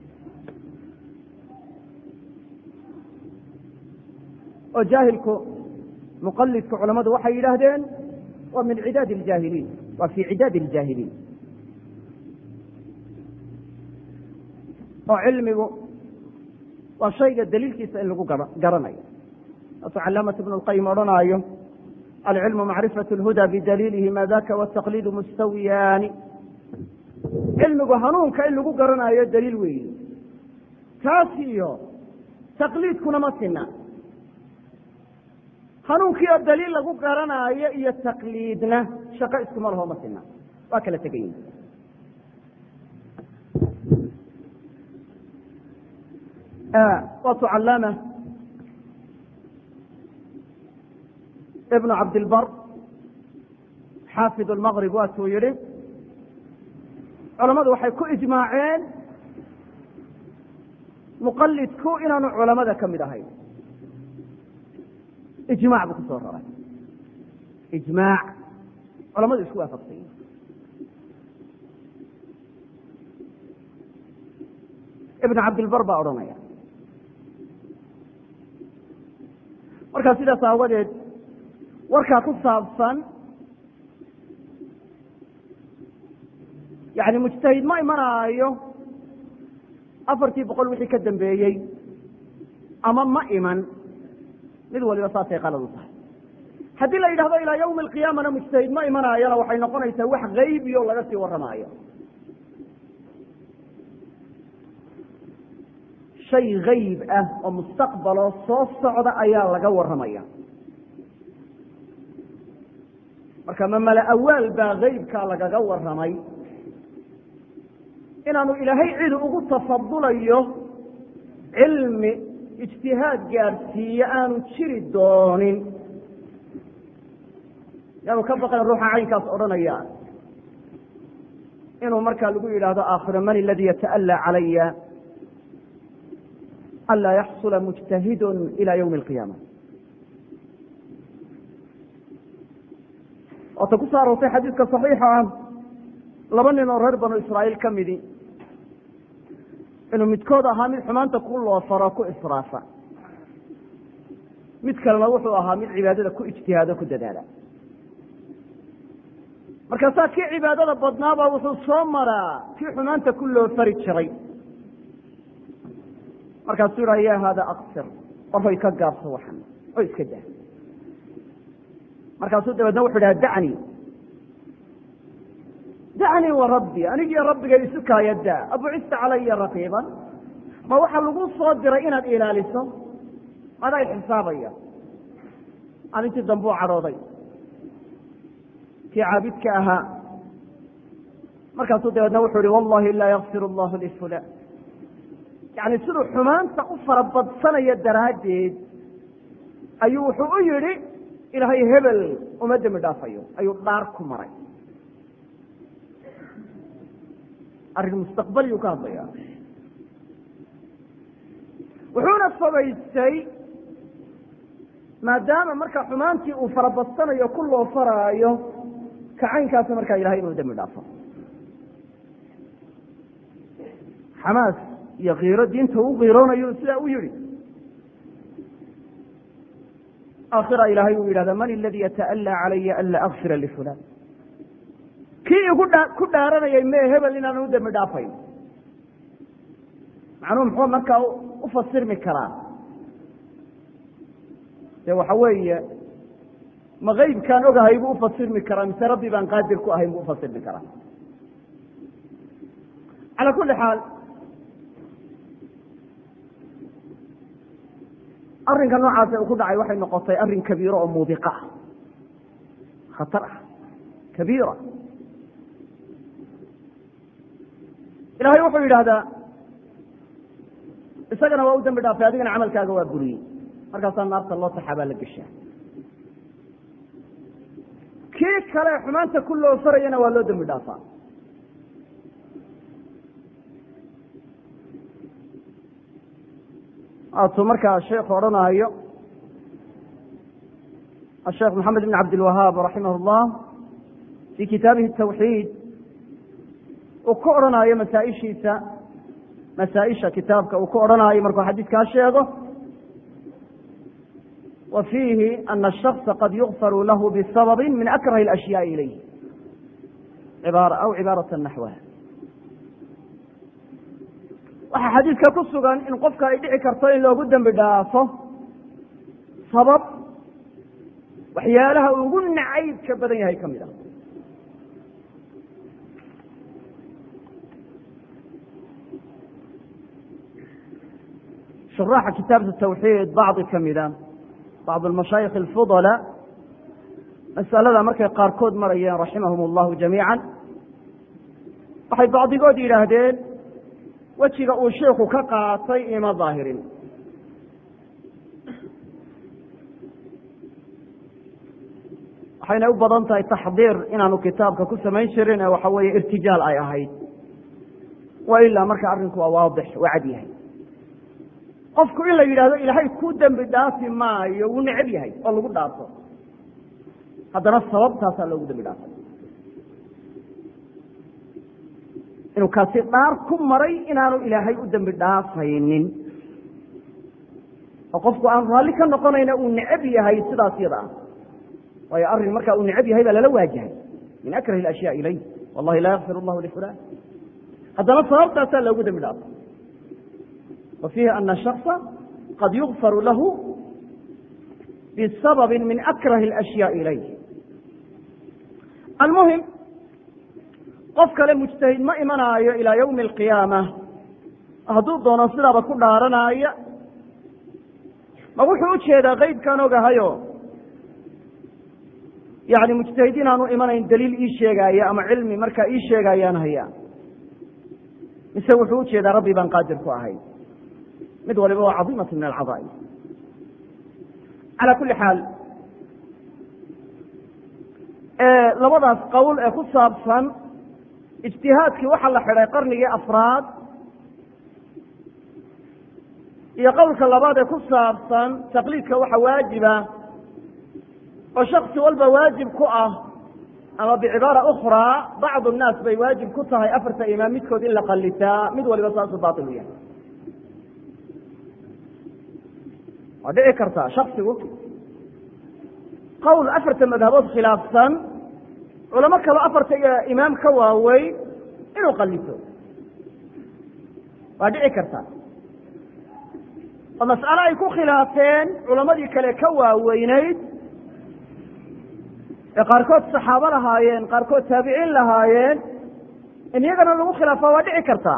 oo jaahilku muqalidka culamadu waxay yidhaahdeen waa min cidaad اljaahiliin waa fi cidaad اljaahiliin oo cilmigu waa shayga daliilkiisa in lagu garanayo aasuu calaamat ibn اlqayim odhanaayo alcilmu macrifaة اlhuda bidaliilihi ma daka wالtaqliid mustawiyaani cilmigu hanuunka in lagu garanayo daliil weyi taas iyo taqliidkuna ma sina hanuunkii oo daliil lagu garanaayo iyo taqliidna shaqo iskuma laho ma sina waa kala tegayin waatu calaama ibnu cabdilbar xaafid lmaqrib waatuu yihi culamadu waxay ku ijmaaceen muqalidku inaanu culamada ka mid ahayn ijmac buu kusoo raray ijmaac culamadu isku waafaqsan yihin ibn cabdilbar baa odhanaya markaa sidaas aawadeed warkaa ku saabsan yani mujtahid ma imanaayo afartii boqol wixii ka dambeeyey ama ma iman mid waliba saasay qalad u tahay haddii la yidhahdo ilaa yawmi alqiyaamana mujtahid ma imanaayona waxay noqonaysaa wax gaybi o laga sii warramaayo shay gayb ah oo mustaqbaloo soo socda ayaa laga warramaya marka ma mala awaal baa gaybkaa lagaga warramay inaanu ilaahay cid ugu tafadulayo cilmi ijtihaad gaadhsiiye aanu jiri doonin yaanu ka baqan ruuxa caynkaas odhanaya inuu markaa lagu yidhaahdo aakhiro man aladii yata'allaa calaya anlaa yaxsula mujtahidun ila ywmi alqiyaama waata ku soo aroortay xadiidka saxiixa ah laba nin oo reer banu israa'iil ka midi inuu midkood ahaa mid xumaanta ku loofaro ku israafa mid kalena wuxuu ahaa mid cibaadada ku ijtihaado ku dadaala markaasaa kii cibaadada badnaaba wuxuu soo maraa kii xumaanta ku loofari jiray markaasuu yidhaha ya haada aksir warhoy ka gaabso waxan oo iska dah markaasuu dabeedna wuxu dhaha dacnii dacnii wa rabbi anigiyo rabbiga isu kaayada abucista calaya raqiiban ma waxaa lagu soo diray inaad ilaaliso adaa xisaabaya arintii dambe u cadhooday kii caabidka ahaa markaasuu dabeedna wuxuu ihi wallahi laa yakfir allahu lifulan yani siduu xumaanta u farabadsanaya daraaddeed ayuu wuxuu u yidhi ilaahay hebel uma dembi dhaafayo ayuu dhaar ku maray arrin mustaqbaliyuu ka hadlaya wuxuuna fogaystay maadaama marka xumaantii uu farabadsanayo ku loo faraayo kacaynkaasa markaa ilahay inuu dembi dhaafo xamaas iyo kiiro diinta u kiiroonayo sidaa u yihi aakhira ilaahay uu yidhahda man aladii yata'allaa calaya an laa akfira lifulan kii igu dha ku dhaaranayay mee hebel inaan u dembi dhaafayn macnuhu muxuu markaa u fasirmi karaa dee waxa weeye ma keybkaan ogahay buu ufasirmi karaa mise rabbi baan qaadir ku ahayn buu ufasirmi karaa calaa kulli xaal arrinka noocaase uu ku dhacay waxay noqotay arrin kabiiro oo muubiqa ah khatar ah kabiira ilahay wuxuu yidhahdaa isagana waa u dembi dhaafay adigana camalkaaga waa buriyey markaasaa naarta loo taxaa baa la geshaa kii kale xumaanta ku loo farayana waa loo dembi dhaafaa atuu markaa sheekhu odhanaayo asheekh maxamed ibn cabdilwahaab raximah اllah fii kitaabihi tawxiid uu ku odhanaayo masaaishiisa masaaisha kitaabka uu ku odhanaayo markuu xadiidkaa sheego wa fiihi ana الshakصa qad yugfaru lahu bisababi min akrahi اlأshyaءi ilayh cibaara aw cibaarata naxwaha waxaa xadiidka ku sugan in qofka ay dhici karto in loogu dembi dhaafo sabab waxyaalaha ugu nacaybka badan yahay ka mid ah shuraaxa kitaabta tawxiid bacdi ka mida bacd almashaayikh alfudala masalada markay qaarkood marayeen raximahum allahu jamiica waxay bacdigood yidhaahdeen wejiga uu sheikhu ka qaatay ima daahirin waxayna u badan tahay taxdiir inaanu kitaabka ku samayn jirin ee waxa weeye irtijaal ay ahayd wa ilaa marka arrinku waa waadix waa cad yahay qofku in la yidhahdo ilaahay ku dembi dhaafi maayo wuu necab yahay oo lagu dhaafo haddana sababtaasaa loogu dembi dhaafay inuu kaasi dhaar ku maray inaanu ilaahay u dembi dhaafaynin oo qofku aan raalli ka noqonayna uu necab yahay sidaas yada ah waayo arrin markaa uu necab yahay baa lala waajahay min akrahi اlashyaa ilayh wallahi laa yakfir allahu lifulan haddana sababtaasaa loogu dembi dhaafay wa fiihi ana shakصa qad yugfaru lahu bisababi min akrahi اlashyaa ilayh almuhim qof kale mujtahid ma imanaayo ilaa ywmi alqiyaama hadduu doono sidaaba ku dhaaranaya ma wuxuu u jeedaa qeybkaan ogahayo yani mujtahidiin aanu imanayn daliil ii sheegaaya ama cilmi markaa ii sheegaayaan hayaa mise wuxuu u jeedaa rabbi baan qaadir ku ahay mid waliba waa cadiimatu min alcadaa'im calaa kulli xaal labadaas qowl ee ku saabsan ijtihaadkii waxaa la xidhay qarnigii afraad iyo qowlka labaad ee ku saabsan taqliidka waxa waajiba oo shaksi walba waajib ku ah ama bicibaara ukhraa bacdu nnaas bay waajib ku tahay afarta imaam midkood in la qallitaa mid waliba saasuu baatil u yahay waa dhici kartaa shaksigu qowl afarta madhabood khilaafsan culamo kaloo afarta imaam ka waaweyn inuu qallito waa dhici kartaa oo mas'alo ay ku khilaafeen culamadii kale ka waaweyneyd ee qaarkood saxaabo lahaayeen qaarkood taabiciin lahaayeen in iyagana lagu khilaafaa waa dhici kartaa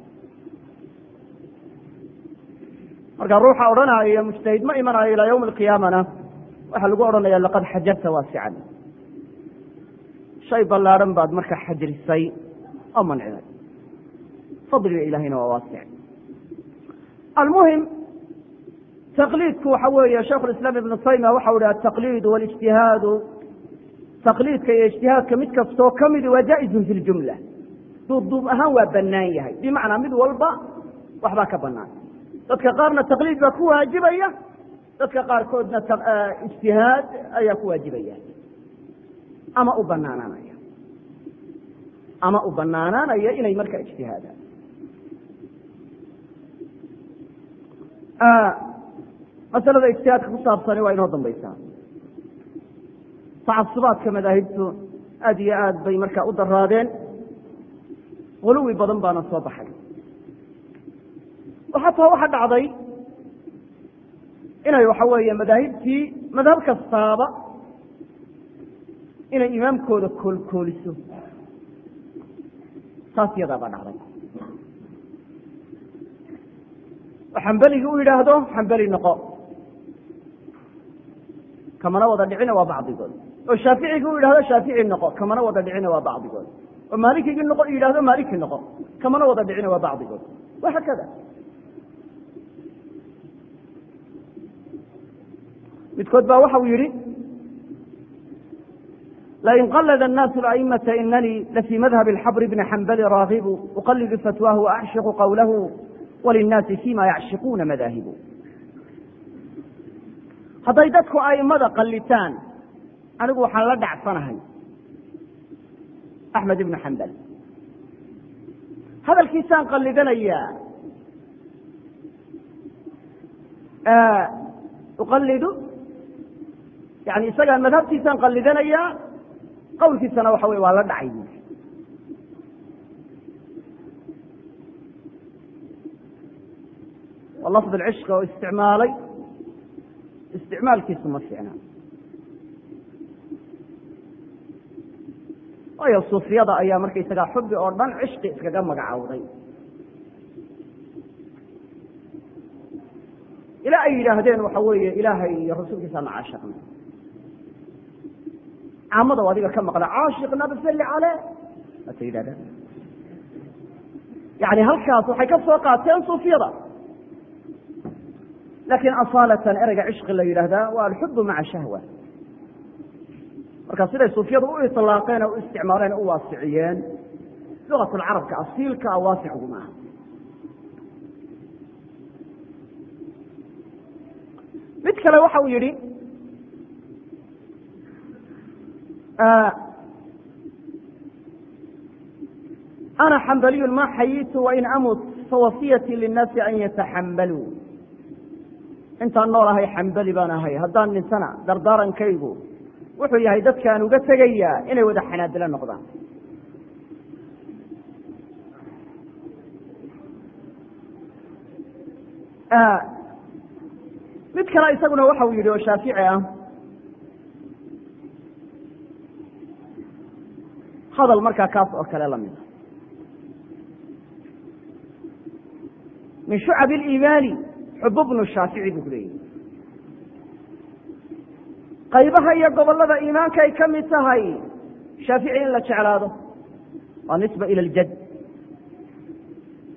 marka ruuxa odhanaya mujtahid ma imanayo ilaa yawmi alqiyaamana waxaa lagu odhanaya laqad xajarta waasican shay ballaadhan baad marka xajrisay oo mancinay fadliga ilahayna waa waasic almuhim taqliidku waxa weeye shaikhu lislaam ibnu taymiya waxau ihi altaqliidu walijtihaadu taqliidka iyo ijtihaadka mid kastoo ka midi waa jaa-izun fi ljumla duubduub ahaan waa bannaan yahay bimacnaa mid walba waxbaa ka bannaan dadka qaarna taqliid baa ku waajibaya dadka qaarkoodna ijtihaad ayaa ku waajibaya ama u banaanaanaya ama u banaanaanaya inay marka ijtihaadaan masalada ijtihaadka ku saabsani waa inoo dambaysaa tacasubaadka madaahibtu aad iyo aad bay marka u daraadeen huluwi badan baana soo baxay xataa waxa dhacday inay waxa weeye madaahibtii madhab kastaaba inay imaamkooda koolkooliso saas yadaa baa dhacday oo xambeligii u yidhaahdo xambeli noqo kamana wada dhicina waa bacdigood oo shaaficigii u yidhahdo shaafici noqo kamana wada dhicina waa bacdigood oo maalikigii noqo yidhahdo maaliki noqo kamana wada dhicina waa bacdigood wahaakada midkood baa waxau yihi lain qalada الnaasu aimata inanii lafii madhab اxabr bni xambali raagibu uqalidu fatwaahu waacshiqu qowlahu walinnaasi fima yacshiquuna madaahibu hadday dadku aimada qalitaan anigu waxaan la dhacsanahay axmed ibnu xambal hadalkiisaan qalidanayaa uqalidu yani isagaan madhabtiisaan qalidanayaa qowlkiisana waxa wey waa la dhacay bu waa lafd cishqa oo isticmaalay isticmaalkiisu ma fiicna waayo suufiyada ayaa markaysagaa xubi oo dhan cishqi iskaga magacowday ilaa ay yidhaahdeen waxa weeye ilaahay iyo rasuulkiisaana caashiqna caamada adiga ka maqla caashiqna basalli caleh waata yidhahdeen yani halkaas waxay ka soo qaateen suufiyada laakiin asaalatan ereyga cishqi la yidhaahdaa waa alxubu maca shahwa marka siday suufiyadu u ilaaqeen oo u isticmaaleen o u waasiciyeen lugatulcarabka asiilka a waasicgu maaha mid kale waxa uu yihi ana xambaliyu ma xayitu wain amut fawasiyatii linnaasi an yataxambaluu intaan nool ahay xambali baan ahay haddaan dhintana dardaarankaygu wuxuu yahay dadkaan uga tegayaa inay wada xanaadilo noqdaan mid kale isaguna waxa uu yidhi oo shaafici ah hadal markaa kaas oo kale lamida min shucab اliimaani xubu bnu shaafici buu ku leeyahy qaybaha iyo gobollada iimaanka ay ka mid tahay shaafici in la jeclaado waa nisba ila ljad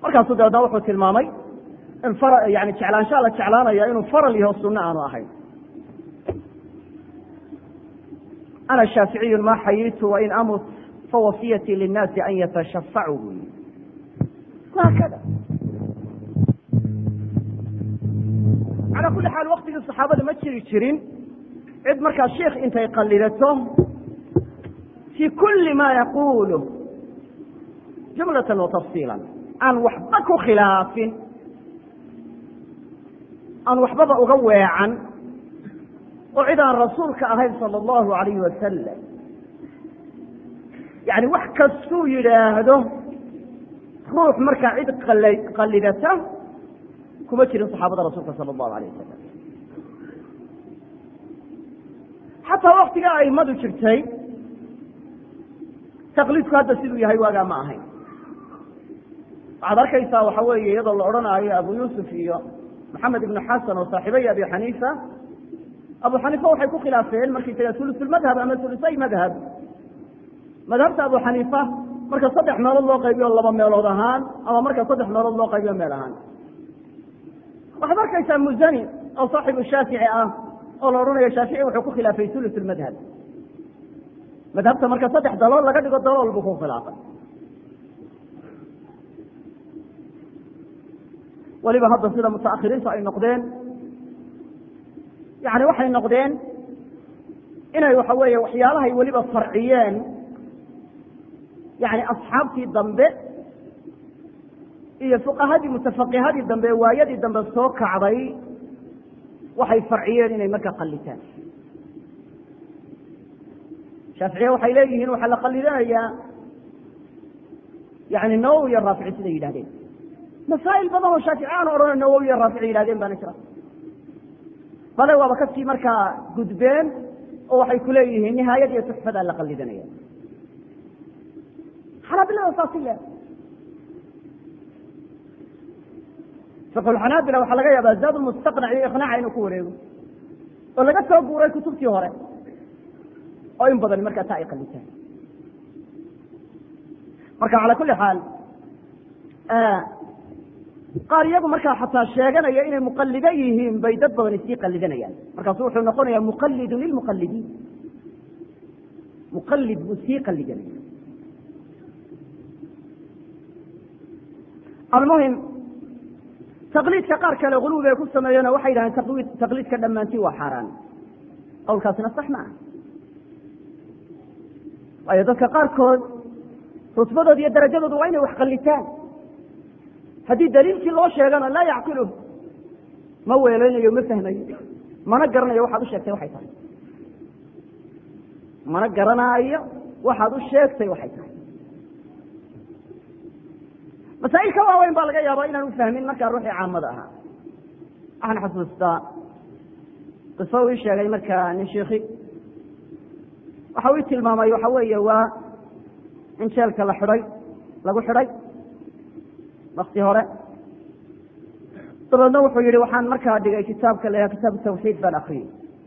markaasuu dabeedna wuxuu tilmaamay in fara yani jeclaanshaa la jeclaanaya inuu faral yaho sunno aanu ahayn ana shaaficiyun ma xayitu wain amut fawasiyatii linnaasi an yatashafacuu buu yii haakada calaa kulli xaal waktigii saxaabada ma jiri jirin cid markaa sheikh intay qallidato fii kulli ma yaqulu jumlatan wa tafsiila aan waxba ku khilaafin aan waxbaba uga weecan oo cid aan rasuulka ahayn sala allahu alayhi wasalam yani wax kastuu yidhaahdo ruux markaa cid qallidata kuma jirin saxaabada rasuulka sala allahu alayh wasalam xataa waktiga aimadu jirtay taqliidku hadda siduu yahay waagaa ma ahayn waxaad arkaysaa waxa weeye iyadoo la odhanaayo abu yuusuf iyo maxamed ibnu xasan oo saaxiibay abi xaniifa abu xaniifa waxay ku khilaafeen markay taga ulusulmadhab ama ulusay madhab madhabta abu xaniifa marka saddex meelood loo qaybiyo laba meelood ahaan ama marka saddex meelood loo qaybiyo meel ahaan waxaad arkaysaa muzani oo saaxibu shaafici ah oo la odhanayo shaafici wuxuu ku khilaafay ulus madhab madhabta marka saddex dalool laga dhigo dalool buu ku khilaafay weliba hadda sida mutaahiriintu ay noqdeen yani waxay noqdeen inay waxa weeye waxyaalahay weliba farciyeen yani asxaabtii dambe iyo fuqahadii mutafaqihadii dambe waayadii dambe soo kacday waxay farciyeen inay marka qalitaan shaaficiya waxay leeyihiin waxaa la qalidanayaa yani nawowi iyo raafici siday yidhahdeen masaa'il badan oo shaafici aan odhana nawowi iyo raafici yidhahdeen baana jira bale waaba kasii markaa gudbeen oo waxay ku leeyihiin nihaayad iyo tuxfadaa la qalidanaya xanaabilada saasi le fiqulxanaabila waxaa laga yaabaa zaad mustaqnac iyo iqnaaca inuu ku wareego oo laga soo guuray kutubtii hore oo in badan markaa taa ay qalitaan marka calaa kulli xaal qaar iyagu markaa xataa sheeganaya inay muqalido yihiin bay dad badan isii qalidanayaan markaasu wuxuu noqonayaa muqalidun lilmuqalidiin muqalid buu sii qalidanaya almuhim taqliidka qaar kale guluwi ay ku sameeyeenoo waxay yidhahdeen taqliidka dhammaantii waa xaaraan qowlkaasina sax ma ah waayo dadka qaarkood rutbadooda iyo darajadooda waa inay wax qalitaan haddii daliilkii loo sheegana laa yacqiluh ma weeleynayo ma fahmayo mana garanayo waxaad u sheegtay waxay tahay mana garanaayo waxaad u sheegtay waxay tahay masaa'il ka waaweyn baa laga yaabaa inaan u fahmin markaa ruuxii caamada ahaa waxaan xasuustaa qiso uu ii sheegay markaa nin shiikhi waxa uu ii tilmaamay waxa weeye waa in jeelka la xidhay lagu xidhay wakti hore dabeedna wuxuu yihi waxaan markaa dhigay kitaabka la kitaabu tawxiid baan akriyey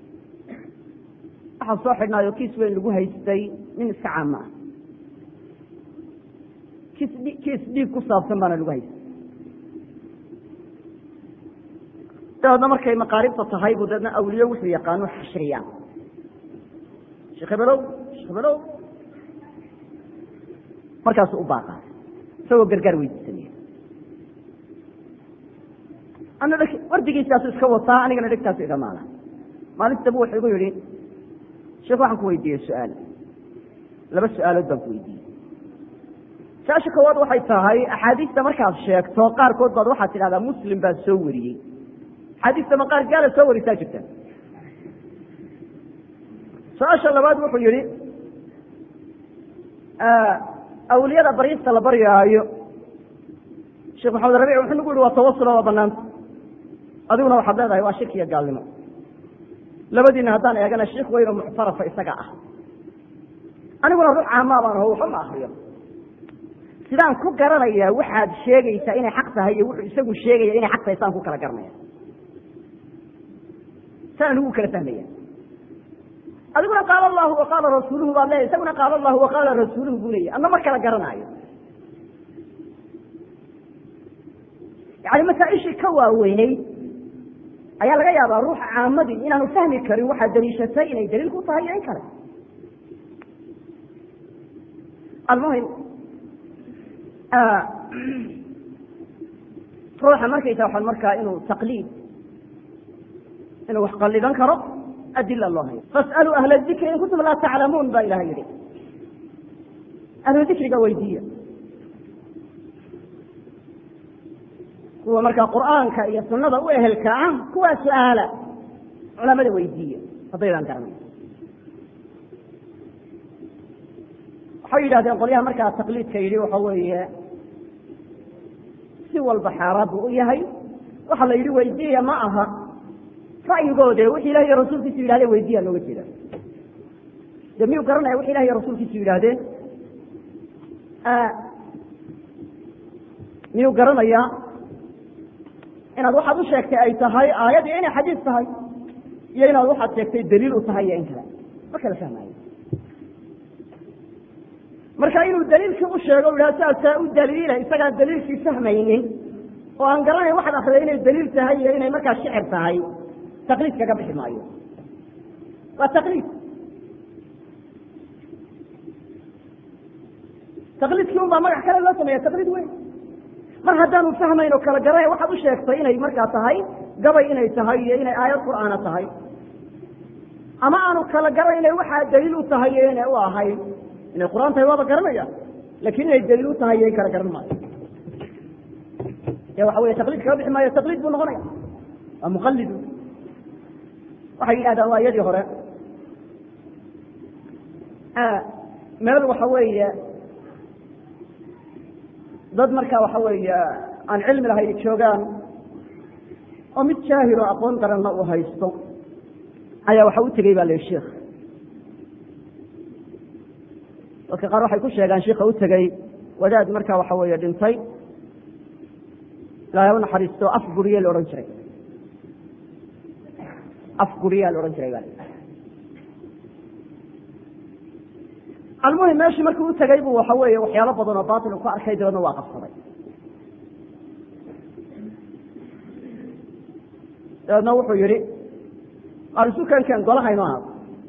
waxaa soo xidhnaayo kiis weyn lagu haystay nin iska caama ah kiis kiis dhiig ku saabsan baana lagu haystay dabeedna markay maqaaribta tahay buu dabeedna awliye wuxuu yaqaano xashriyaa sheekh hebelow sheekh hebelow markaasu u baaqa isagoo gargaar weydiisanaya ana wardigiisaasu iska wataa anigana dhegtaasu iga maala maalinta dambe wuxuu igu yihi sheekh waxaan ku weydiiyey su-aal laba su-aalood baan ku weydiiyey su-aasha koowaad waxay tahay axaadiista markaad sheegto qaarkood baad waxaad tidhahdaa muslim baa soo wariyey axaadiista ma qaar gaala soo warisaa jirta su-aasha labaad wuxuu yihi awliyada baryista la baryaayo sheekh maxamed rabic wuxuu nagu yihi waa tawasula waa banaanta adiguna waxaad leedahay waa shirki iyo gaalnimo labadiina haddaan eegana sheikh weyno muctarafa isaga ah aniguna ruux caamaa baan aho waxba ma akriyo sidaan ku garanayaa waxaad sheegaysaa inay xaq tahay iyo wuxuu isagu sheegaya inay xaq tahay saan ku kala garanaya saan anigu kala fahmaya adiguna qaala allahu wa qaala rasuuluhu baad leeyahy isaguna qaala allahu wa qaala rasuuluhu buu leeyahy adna ma kala garanaayo yani masaaishii ka waaweyneyd ayaa laga yaabaa ruuxa caamadii inaanu fahmi karin waxaad daliishatay inay daliil ku tahay iyo in kale almuhim ruuxa markaysa waxaan markaa inuu taqliid inuu wax qalidan karo adila loo hayo fas'aluu ahla dikri in kuntum laa taclamuun baa ilaha yihi ahlu dikriga weydiiya kuwa markaa qur'aanka iyo sunada u ehelka ah kuwaa su-aala culamada weydiiya haddaydaan garanay waxay yidhahdeen qolyaha markaa taqliidka yidhi waxa weeye si walba xaaraan buu u yahay waxa la yidhi weydiiya ma aha ra'yigoode wixi ilahi iyo rasuulkiisu yidhahdeen weydiiya looga jeeda de miyuu garanaya wixi ilahi iyo rasuulkiisu yidhaahdeen miyuu garanayaa inaad waxaad u sheegtay ay tahay aayad iyo inay xadiis tahay iyo inaad waxaad sheegtay daliil u tahay iyo in kale ma kala fahmaayo marka inuu daliilkii u sheego u yidhaha saasaa u daliila isagaan daliilkii fahmaynin oo aan garanayn waxaad akriday inay daliil tahay iyo inay markaa shicir tahay taqliid kaga bixi maayo waa taqliid taqliidkii un baa magac kale loo sameeya taqliid weyn mar haddaanu fahmayn oo kala garanay waxaad u sheegtay inay markaa tahay gabay inay tahay iyo inay aayad qur'aana tahay ama aanu kala garanayna waxaa daliil u tahay iyo inay u ahayn inay qur'aan tahay waaba garanaya lakin inay daliil u tahay iyo in kala garan maayo e waxa wey taqliid kaga bixi maayo taqliid buu noqonaya waa muqalidu waxay yidhahdaan waa iyadii hore meel waxa weeye dad markaa waxa weeye aan cilmi lahayn joogaan oo mid jaahil oo aqoon daranna uu haysto ayaa waxa u tegey ba la yihi sheikh dadka qaar waxay ku sheegaan sheika u tegey wadaad markaa waxa weeye dhintay ilaahay u naxariisto af guriye la odhan jiray af guriyaa la odhan jiray ba almuhim meeshii markuu u tegey bu waxa weeye waxyaalo badan oo batil ku arkay dabeedna waa qabsaday dabeedna wuxuu yihi arisukankan golahayno ahaado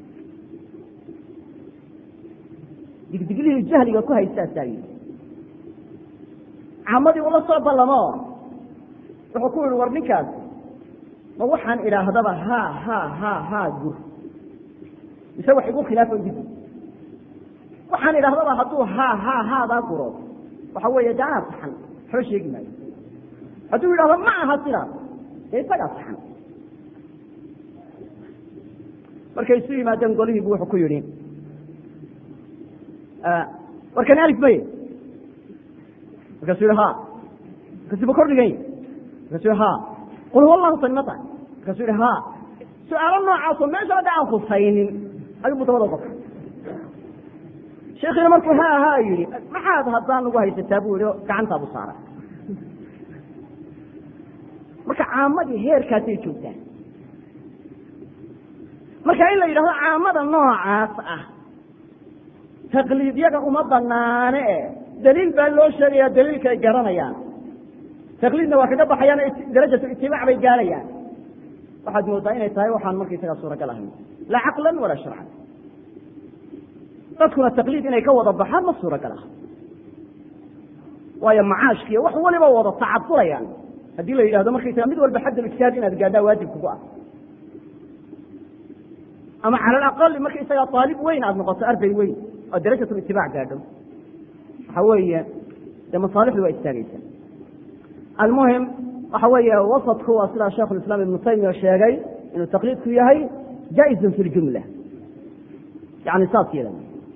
digdiglihii jahliga ku haystaasaa yidhi caamadii ula soo ballamo wuxuu ku yihi war ninkaas ma waxaan idhaahdaba ha ha ha ha gur mise wax igu khilaafo didi waxaan idhahdaba hadduu ha ha haadaa guro waxa weeye de anaa saxan waxba sheegi maayo hadduu yidhahdo ma aha sidaas dee isagaa saxan markay isu yimaadeen golihiibu wuxuu ku yidhi warkani alif maye markaasuu yihi ha markaasuu ba kordhigan yahy markaasuu yihi ha qul huwa allahu sami ma tahay markaasuu yihi ha su-aalo noocaasoo meesha hadda aan khusaynin ayubu dabada qofka sheekhiina markuu ha ha yihi maxaad haddaan ugu haysataa bu yihi gacantaabu saara marka caamadii heerkaasay joogtaan marka in la yidhahdo caamada noocaas ah taqliidyaga uma banaane e daliil baa loo sheegaya daliilka ay garanayaan taqliidna waa kaga baxayaan darajatu itibaac bay gaarayaan waxaad moodaa inay tahay waxaan markaysagaa suuragal ahayn laa caqlan walaa sharcan dadkuna taqliid inay ka wada baxaan ma suuragal ah waayo macaashkiiyo wax waliba wada tacadurayaan haddii la yidhahdo markaysaga mid walba xadd ijtihaad inaad gaadhaa waajib kugu ah ama cala alaqali markaysagaa aalib weyn aada noqoto arday weyn oo darajatu itibaac gaadho waxa weeye dee masaalixdu waa istaageysa almuhim waxa weeye wasadku waa sidaa sheikhu islam ibnu taymiya sheegay inuu taqliidku yahay jaa-izun fi ljumla yani saas yada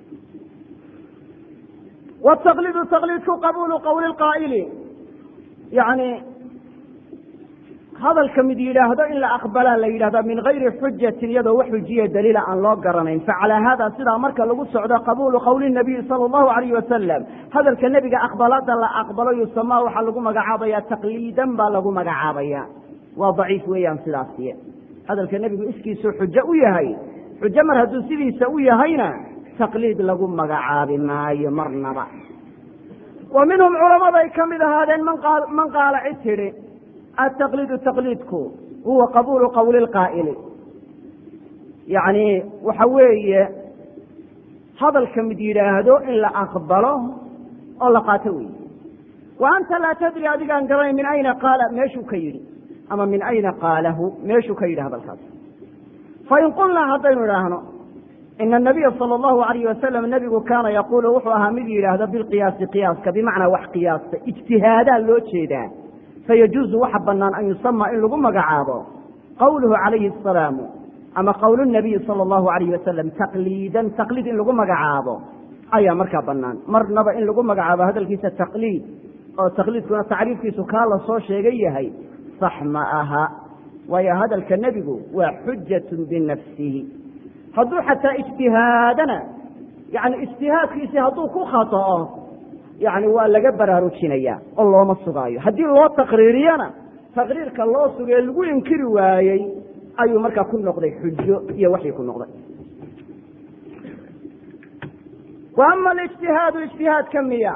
wtaqliidu taqliidku qabuulu qowli qaa'ili yani hadalka mid yidhaahdo in la aqbalaa la yidhahda min gayri xujatin iyadoo wax xujiya daliila aan loo garanayn facalaa hada sidaa marka lagu socdo qabuulu qowli nabiyi sala allahu alayh wasalam hadalka nebiga aqbalada la aqbalo yusamaa waxaa lagu magacaabaya taqliidan baa lagu magacaabaya waa daciif weeyaan sidaasiy hadalka nebigu iskiisuu xujo u yahay xujo mar hadduu sidiisa u yahayna taqliid lagu magacaabi maayo marnaba wa minhum culamaday ka mid ahaadeen man qaala cid tidhi ataqliidu taqliidku huwa qabuulu qowli lqaa'ili yacni waxa weeye hadalka mid yidhaahdo in la aqbalo oo la qaato wey wa anta laa tadri adigaan garanay min ayna qaala meeshuu ka yidhi ama min ayna qaalahu meeshuu ka yidhi hadalkaas fain qulnaa haddaynu idhaahno ina anabiya sala allahu alayh wasalam nebigu kaana yaquulu wuxuu ahaa mid yidhaahdo bilqiyaasi qiyaaska bimacnaa wax qiyaasta ijtihaadaa loo jeedaa fayajuuzu waxa banaan an yusama in lagu magacaabo qowluhu calayhi asalaamu ama qowl nabiyi sala allahu alayh wasalam taqliidan taqliid in lagu magacaabo ayaa markaa banaan marnaba in lagu magacaabo hadalkiisa taqliid oo taqliidkuna tacriifkiisu kaa la soo sheegay yahay sax ma aha waayo hadalka nebigu waa xujatun binafsihi hadduu xataa ijtihaadana yani ijtihaadkiisii hadduu ku khata'o yani waa laga baraarujinaya oo looma sugaayo haddii loo taqriiriyana taqriirka loo sugee lagu inkiri waayey ayuu markaa ku noqday xujo iyo waxii ku noqday wa ama alijtihaadu ijtihaadka miya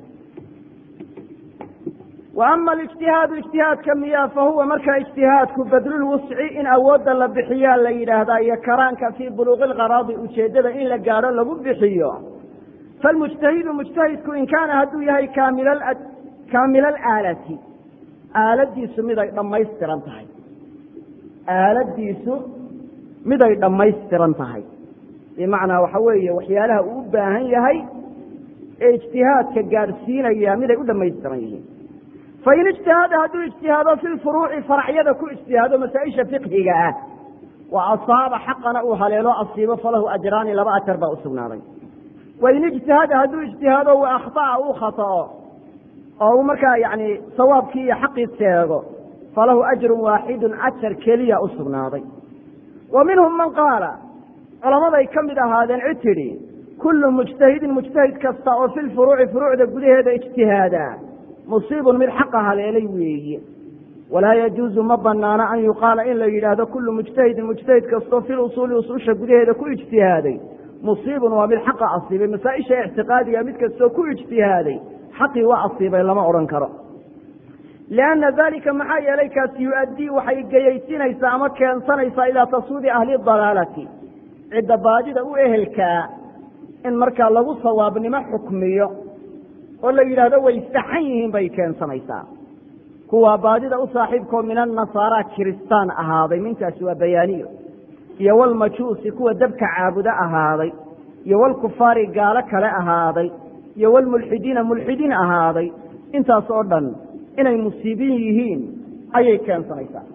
wa ama alijtihaadu ijtihaadka miya fa huwa markaa ijtihaadku badlulwusci in awoodda la bixiyaa la yidhaahdaa iyo karaanka fii buluuqi lqaraadi ujeeddada in la gaadho lagu bixiyo falmujtahidu mujtahidku in kaana hadduu yahay kaamila alaalati aaladiisu miday dhammaystiran tahay aaladiisu miday dhammaystiran tahay bimacnaa waxa weeye waxyaalaha uu u baahan yahay ee ijtihaadka gaadhsiinaya miday u dhammaystiran yihiin fain ijtihaada hadduu ijtihaado fi lfuruuci faracyada ku ijtihaado masaa-isha fiqhiga ah wa asaaba xaqana uu haleelo asiibo falahu ajraani laba ajar baa u sugnaaday wain ijtihaada hadduu ijtihaado wa akhطa'a uu khata'o oo uu markaa yani sawaabkii iyo xaqii seego falahu ajru waaxidu ajar keliya u sugnaaday wa minhum man qaala culamaday ka mid ahaadeen cid tidhi kullu mujtahidin mujtahid kasta oo fi lfuruuci furuucda gudaheeda ijtihaadaa musiibun mid xaqa haleelay weeye walaa yajuuzu ma banaana an yuqaala in la yidhaahdo kullu mujtahidin mujtahid kastoo fi lusuuli usuusha gudaheeda ku ijtihaaday musiibun waa mid xaqa asiibay masaa-isha ictiqaadiga mid kastoo ku ijtihaaday xaqii waa asiibay lama odhan karo lianna dalika maxaa yeelay kaasi yu-addii waxay geyaysinaysaa ama keensanaysaa ilaa tasuudi ahli dalaalati cidda baadida u ehelkaa in markaa lagu sawaabnimo xukmiyo oo la yidhaahdo way saxan yihiin bay keensanaysaa kuwaa baadida u saaxiibkoo min annasaara kiristaan ahaaday mintaasi waa bayaaniyo iyo walmajuusi kuwa dabka caabudo ahaaday iyo walkufaari gaalo kale ahaaday iyo walmulxidiina mulxidiin ahaaday intaas oo dhan inay musiibin yihiin ayay keensanaysaa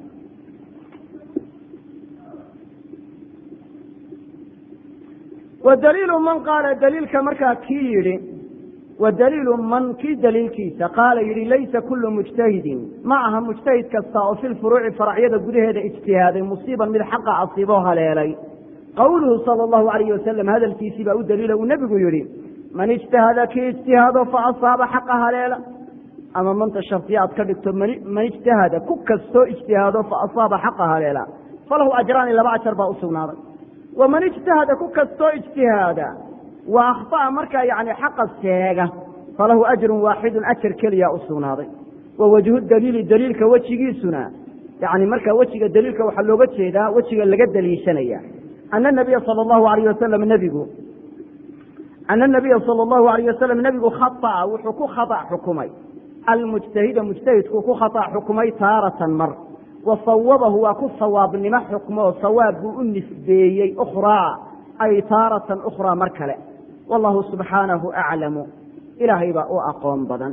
wa daliilu man qaala daliilka markaa kii yidhi wa daliilu man kii daliilkiisa qaala yidhi laysa kullu mujtahidin ma aha mujtahid kasta oo fi lfuruuci faracyada gudaheeda ijtihaaday musiiban mid xaqa asiiboo haleelay qowluhu sala allahu alayh wasalam hadalkiisii baa u daliila uu nebigu yidhi man ijtahada kii ijtihaado fa asaaba xaqa haleela ama manta shardiya aad ka dhigto man ijtahada ku kastoo ijtihaado fa asaaba xaqa haleela falahu ajraani laba ajar baa u sugnaaday waman ijtahada ku kastoo ijtihaada wa akhطa'a markaa yani xaqa seega falahu ajrun waaxidun ajar keliya u sugnaaday wa wajhu daliili daliilka wejigiisuna yani markaa wejiga daliilka waxaa looga jeedaa wejiga laga daliishanaya ana nabiya sala allahu alayh wasalam nebigu ana nabiya sala allahu alayh wasalam nebigu khaطa'a wuxuu ku khata' xukumay almujtahida mujtahidku ku khata' xukumay taaratan mar wa sawabahu waa ku sawaabnimo xukmoo sawaab buu u nisbeeyey ukhraa ay taaratan ukhraa mar kale wallahu subxaanahu aclamu ilaahay baa u aqoon badan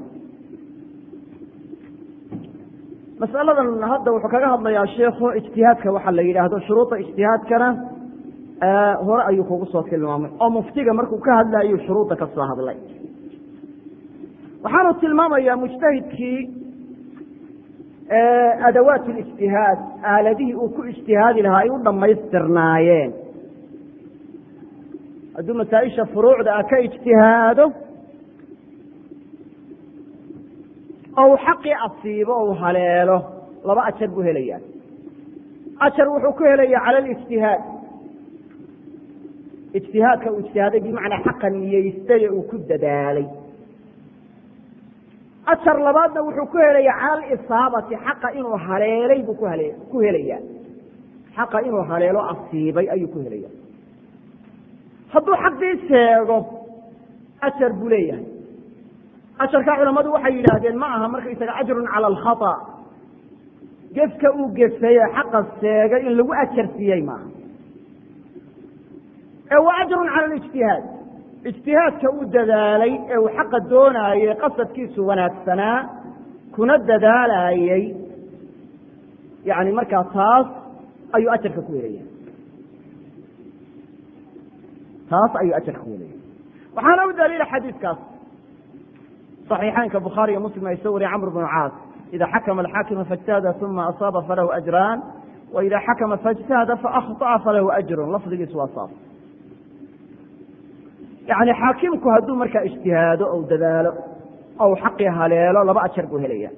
masaladan hadda wuxuu kaga hadlayaa sheikhu ijtihaadka waxaa la yidhaahdo shuruuda ijtihaadkana hore ayuu kugu soo tilmaamay oo muftiga markuu ka hadlaayuu shuruudda ka soo hadlay waxaanu tilmaamayaa mujtahidkii adawaat lijtihaad aaladihii uu ku ijtihaadi lahaa ay u dhammaystirnaayeen hadduu masaa-isha furuucda ah ka ijtihaado oo uu xaqii asiibo o u haleelo laba ajar buu helayaa ajar wuxuu ku helayaa cala alijtihaad ijtihaadka uu ijtihaaday bimacnaa xaqa niyeystay ee uu ku dadaalay ajar labaadna wuxuu ku helaya cala alisaabati xaqa inuu haleelay buu kuhale ku helaya xaqa inuu haleelo asiibay ayuu ku helaya hadduu xaqii sheego ajar buu leeyahay ajarka culamadu waxay yidhaahdeen ma aha markaysaga ajrun cala alkhata gefka uu gefay ee xaqa sheegay in lagu ajar siiyey maaha ee waa ajrun cala alijtihaad ijtihaadka uu dadaalay ee uu xaqa doonaayey qasadkiisu wanaagsanaa kuna dadaalayey yani markaa taas ayuu ajarka ku helaya taas ayuu ajarka ku helaya waxaana u daliila xadiidkaas صaxiixaynka bukhaari iyo muslim ay soo wariyey camr bnu caas ida xakma alxaakimu faاjtahada uma asaaba falahu ajraan wa ida xakma faاjtahada faأkhطأa falahu ajrun lafdigiisu waa saas yani xaakimku hadduu markaa ijtihaado ou dadaalo ou xaqii haleelo laba ajar buu helaya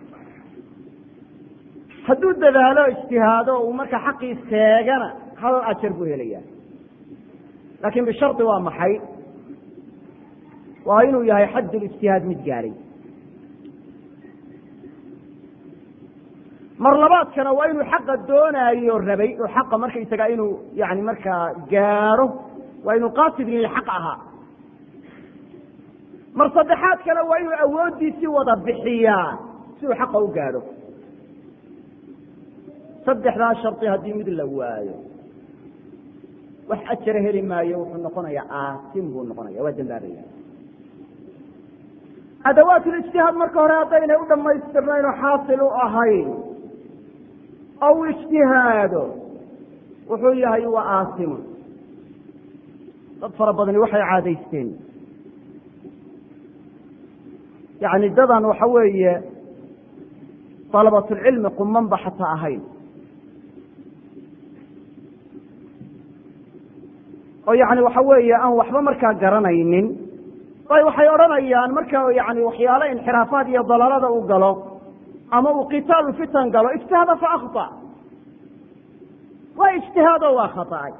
hadduu dadaalo ijtihaado uu markaa xaqii seegana hal ajar buu helaya laakiin bishardi waa maxay waa inuu yahay xaddulijtihaad mid gaadhay mar labaadkana waa inuu xaqa doonaayo rabay oo xaqa markaysaga inuu yani markaa gaaro waa inuu qaasid lilxaq ahaa mar saddexaadkana waa inuu awooddiisii wada bixiyaa si uu xaqa u gaadho saddexdaa shardi haddii mid la waayo wax ajara heli maayo wuxuu noqonayaa aasim buu noqonaya waa dambaabaya adawaatulijtihaad marka hore haddaynay u dhammaystirnayn oo xaasil u ahayn oo u ijtihaado wuxuu yahay waa aasimun dad fara badani waxay caadaysteen yani dadan waxa weeye dalabatulcilmi qumanba xataa ahayn oo yani waxa weeye aan waxba markaa garanaynin bay waxay odhanayaan marka yani waxyaalo inxiraafaad iyo dalaalada u galo ama uu kitaalu fitan galo ijtihaada fa akhطa waa ijtihaado waa khaطأay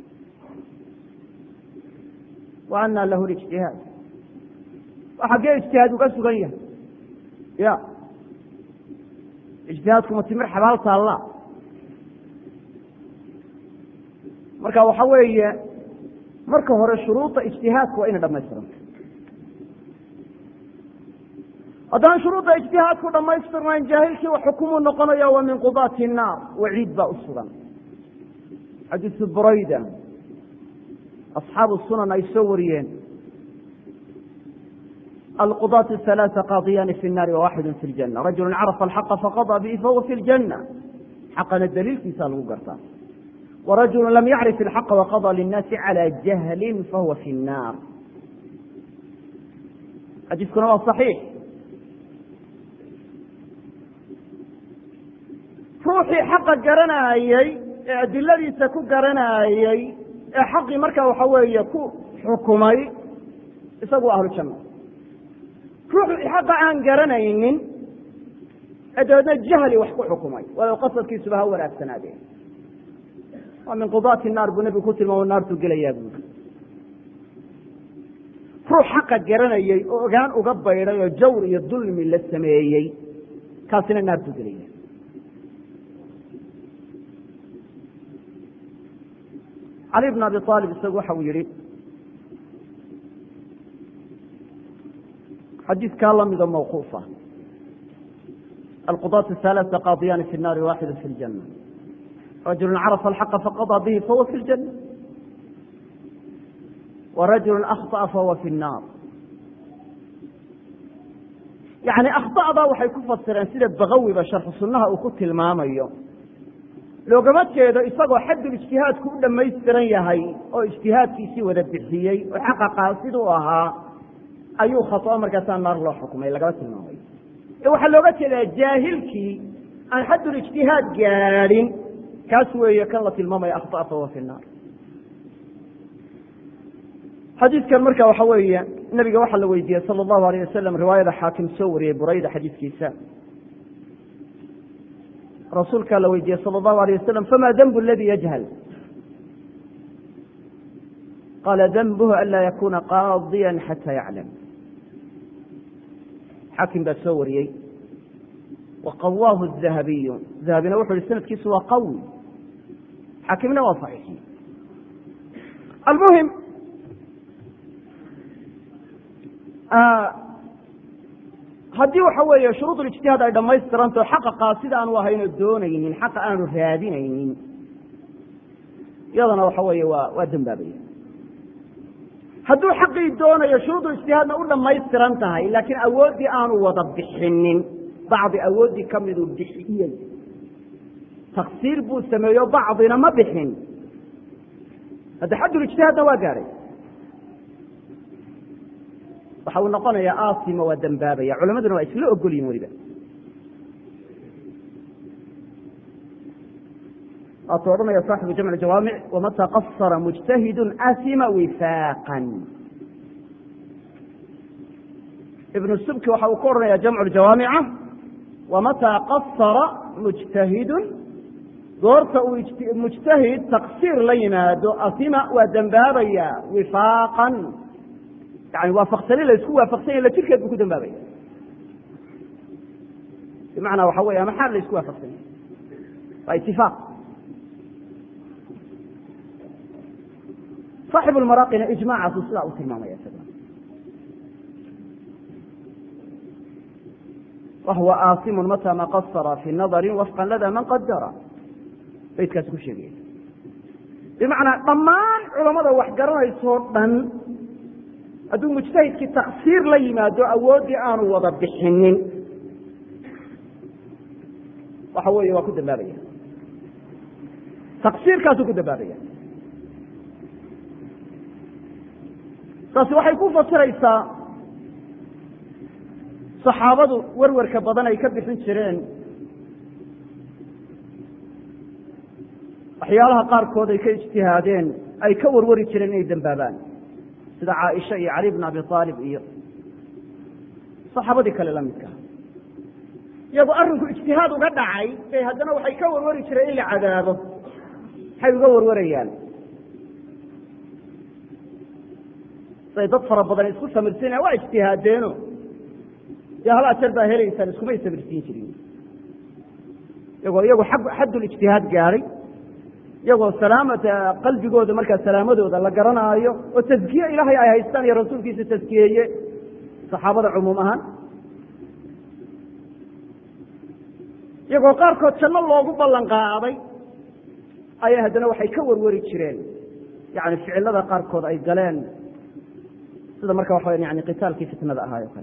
wa ana lahu lijtihaad waa xaggee ijtihaad uga sugan yahay ya ijtihaadkuma timir xabaal taalla marka waxa weeye marka hore shuruuda ijtihaadka waa inay dhamaystiranta haddaan shuruudda ijtihaadku dhamaystirnayn jaahilkii wax xukumuu noqonaya wa min qudaati الnaar waciid baa u sugan xadiisu burayda asxaabu sunan ay soo wariyeen alqudaatu halaaثa qaadiyaani fi الnaari wawaxidu fi اljana rajulu carafa alxaqa faqaضى bihi fahuwa fi اljana xaqana daliilkiisa lagu gartaa warajulu lam yacrif ilxaqa waqaضى linnaasi calى jahli fahuwa fi الnaar xadiiskuna waa صaxiix ruuxii xaqa garanaayey ee adiladiisa ku garanaayey ee xaqii markaa waxa weeye ku xukumay isagu ahlu janna ruuxii xaqa aan garanaynin ee dabeedna jahli wax ku xukumay walow qasadkiisuba ha wanaagsanaadeen waa min qudaati naar buu nebigu ku tilmaamo naartuu gelayaa buuri ruux xaqa garanayey oo ogaan uga baydhay oo jawr iyo dulmi la sameeyey kaasina naartuu gelaya cali bn abi aalib isagu waxa uu yihi xadiidkaa lamida mawquufa alqudaat halaaثa qaadiyaani fi الnaari waaxidu fi اljana rajulu carafa alxaqa faqaضى bihi fahuwa fi اljana warajulu akhطأa fahuwa fi الnaar yani akhطa'da waxay ku fasireen sida bagawiba sharxu sunaha uu ku tilmaamayo loogama jeedo isagoo xaddul ijtihaadku u dhammaystiran yahay oo ijtihaadkiisii wada bixiyey oo xaqa qaasid u ahaa ayuu khaطo markaasaa naar loo xukumay lagama tilmaamay ee waxaa looga jeedaa jaahilkii aan xaddul ijtihaad gaadhin kaas weeye kan la tilmaamaya akhطأ fahuwa fi الnaar xadiidkan marka waxa weeye nabiga waxaa la weydiiyey salى الlahu alayه wasalam riwaayada xaakim soo wariyey burayda xadiidkiisa rasuulkaa la weydiiyey salى الlahu alيه wasalam fama denb اladi yajhal qaala denbhu an laa yakuna qaadiya xata yaclam xaakim baa soo wariyey wa qawaahu dahabiyu dahabina wuxu yihi sanadkiisu waa qawi xaakimna waa saxiixi almuhim haddii waxa weeye shuruud ijtihaad ay dhamaystiranto xaqa qaasida aanu ahayno doonaynin xaqa aanu raadinaynin iyadana waxa weeye waa waa dembaabaya hadduu xaqii doonayo shuruudu ijtihaadna u dhamaystiran tahay laakiin awooddii aanu wada bixinin bacdi awooddii ka miduu bixiyey taksiir buu sameeyo bacdina ma bixin hadda xaddulijtihaadna waa gaadhay waxa uu noqonayaa aasima waa dembaabaya culamaduna waa isla ogolyihin weliba waatuu odhanaya saaxibu jamc jawaamic wamata qasara mujtahidu asima wifaaqan ibnu subki waxa uu ku odhanaya jamcu jawaamica wamataa qasara mujtahidun goorta uu mujtahid taksiir la yimaado asima waa dembaabaya wifaaqan yani waafaqsani la isku waafaqsanya la jirkeed buu ku dambaabaya bimacnaa waxa weya maxaa la isku waafaqsanya waa itifaaq صاxib اlmaraaqina ijmacaasu sidaa u tilmaamaya isaguna wahuwa aasimu mata ma qasara fi nadari wafqa lada man qadara baydkaas ku sheegaya bimacnaa dhammaan culamada wax garanaysoo dhan hadduu mujtahidkii taksiir la yimaado awooddii aanu wada bixinin waxa weeye waa ku dambaabaya taksiirkaasuu ku dambaabaya taasi waxay ku fasiraysaa saxaabadu werwerka badan ay ka bixin jireen waxyaalaha qaarkood ay ka ijtihaadeen ay ka warwari jireen inay dembaabaan sida caaisha iyo cali bn abi aalib iyo saxaabadii kale la midka iyagoo arrinku ijtihaad uga dhacay bay haddana waxay ka warwari jireen in la cadaabo maxay uga warwarayaan say dad fara badan isku samirsiinaya waa ijtihaadeeno dee hal ajar baa helaysaan iskumay samirsiin jirin iyagoo iyagu xaddulijtihaad gaadhay iyagoo salaamata qalbigooda markaa salaamadooda la garanaayo oo taskiye ilaahay ay haystaan iyo rasuulkiisa taskiyeeye saxaabada cumuum ahaan iyagoo qaarkood janno loogu ballan qaaday ayaa haddana waxay ka warwari jireen yani ficilada qaarkood ay galeen sida marka waxa yani qitaalkii fitnada ahaay o kale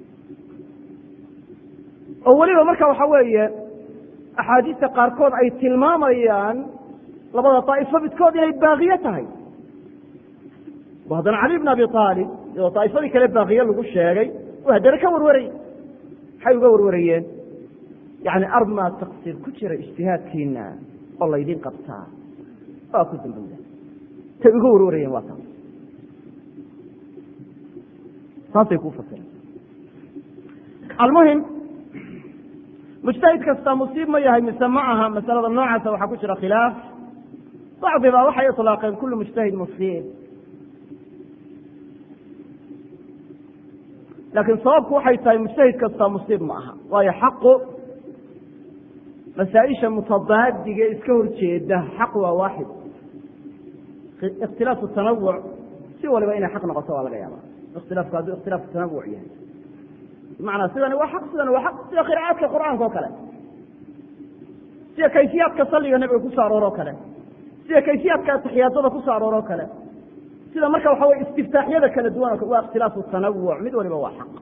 oo weliba marka waxa weeye axaadiista qaarkood ay tilmaamayaan labada daa'ifo midkood inay baaqiye tahay oo haddana cali bn abi aalib iyadoo daa'ifadii kale baaqiye lagu sheegay oo haddana ka warwarayy maxay uga warwarayeen yani armaa taksiir ku jira ijtihaadkiina oo laydin qabtaa waa ku dambowda tay uga warwarayeen waa taas saasay kuu fasireen almuhim mujtahid kasta musiib ma yahay mise ma aha masalada noocaasa waxaa ku jira khilaaf bacdi baa waxay iطlaaqeen kulu mujtahid musiib laakiin sababku waxay tahay mujtahid kasta musiib ma aha waayo xaqu masaaئisha mutadaadiga iska horjeeda xaq waa waaxid ikhtilaafu tanawuc si waliba inay xaq noqoto waa laga yaaba ikhtilaafku hadduu ikhtilaafu tanawuc yahay bimacnaa sidani waa xaq sidani waa xaq sida qira'aadka qur'aanka oo kale sida kayfiyaadka salliga nebiga ku so arooro kale sida kayfiyaadka ataxiyaadada ku so arooro kale sida marka waxa weye istiftaaxyada kala duwan waa ikhtilaafu tanawuc mid waliba waa xaq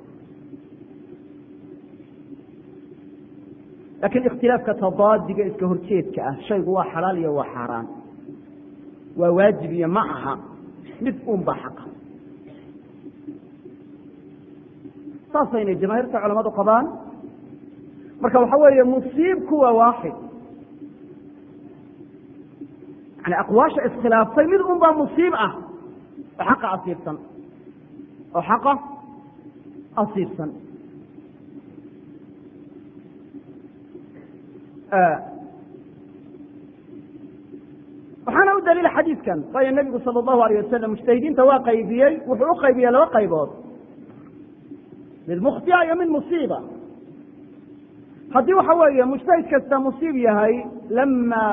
laakiin ikhtilaafka tadaadiga iska horjeedka ah shaygu waa xalaal iyo waa xaaraan waa waajib iyo ma aha mid un ba xaqa saasaynay jamaahiirta culamadu qabaan marka waxa weeye musiibku waa waaxid yani aqwaasha iskhilaaftay mid un baa musiib ah oo xaqa asiibsan oo xaqa asiibsan waxaana u daliila xadiidkan waayo nebigu sala allahu alayh wasalam mujtahidiinta waa qaybiyey wuxuu u qaybiyey laba qaybood mid mukhtia iyo mid musiiba haddii waxa weeye mujtahid kasta musiib yahay lama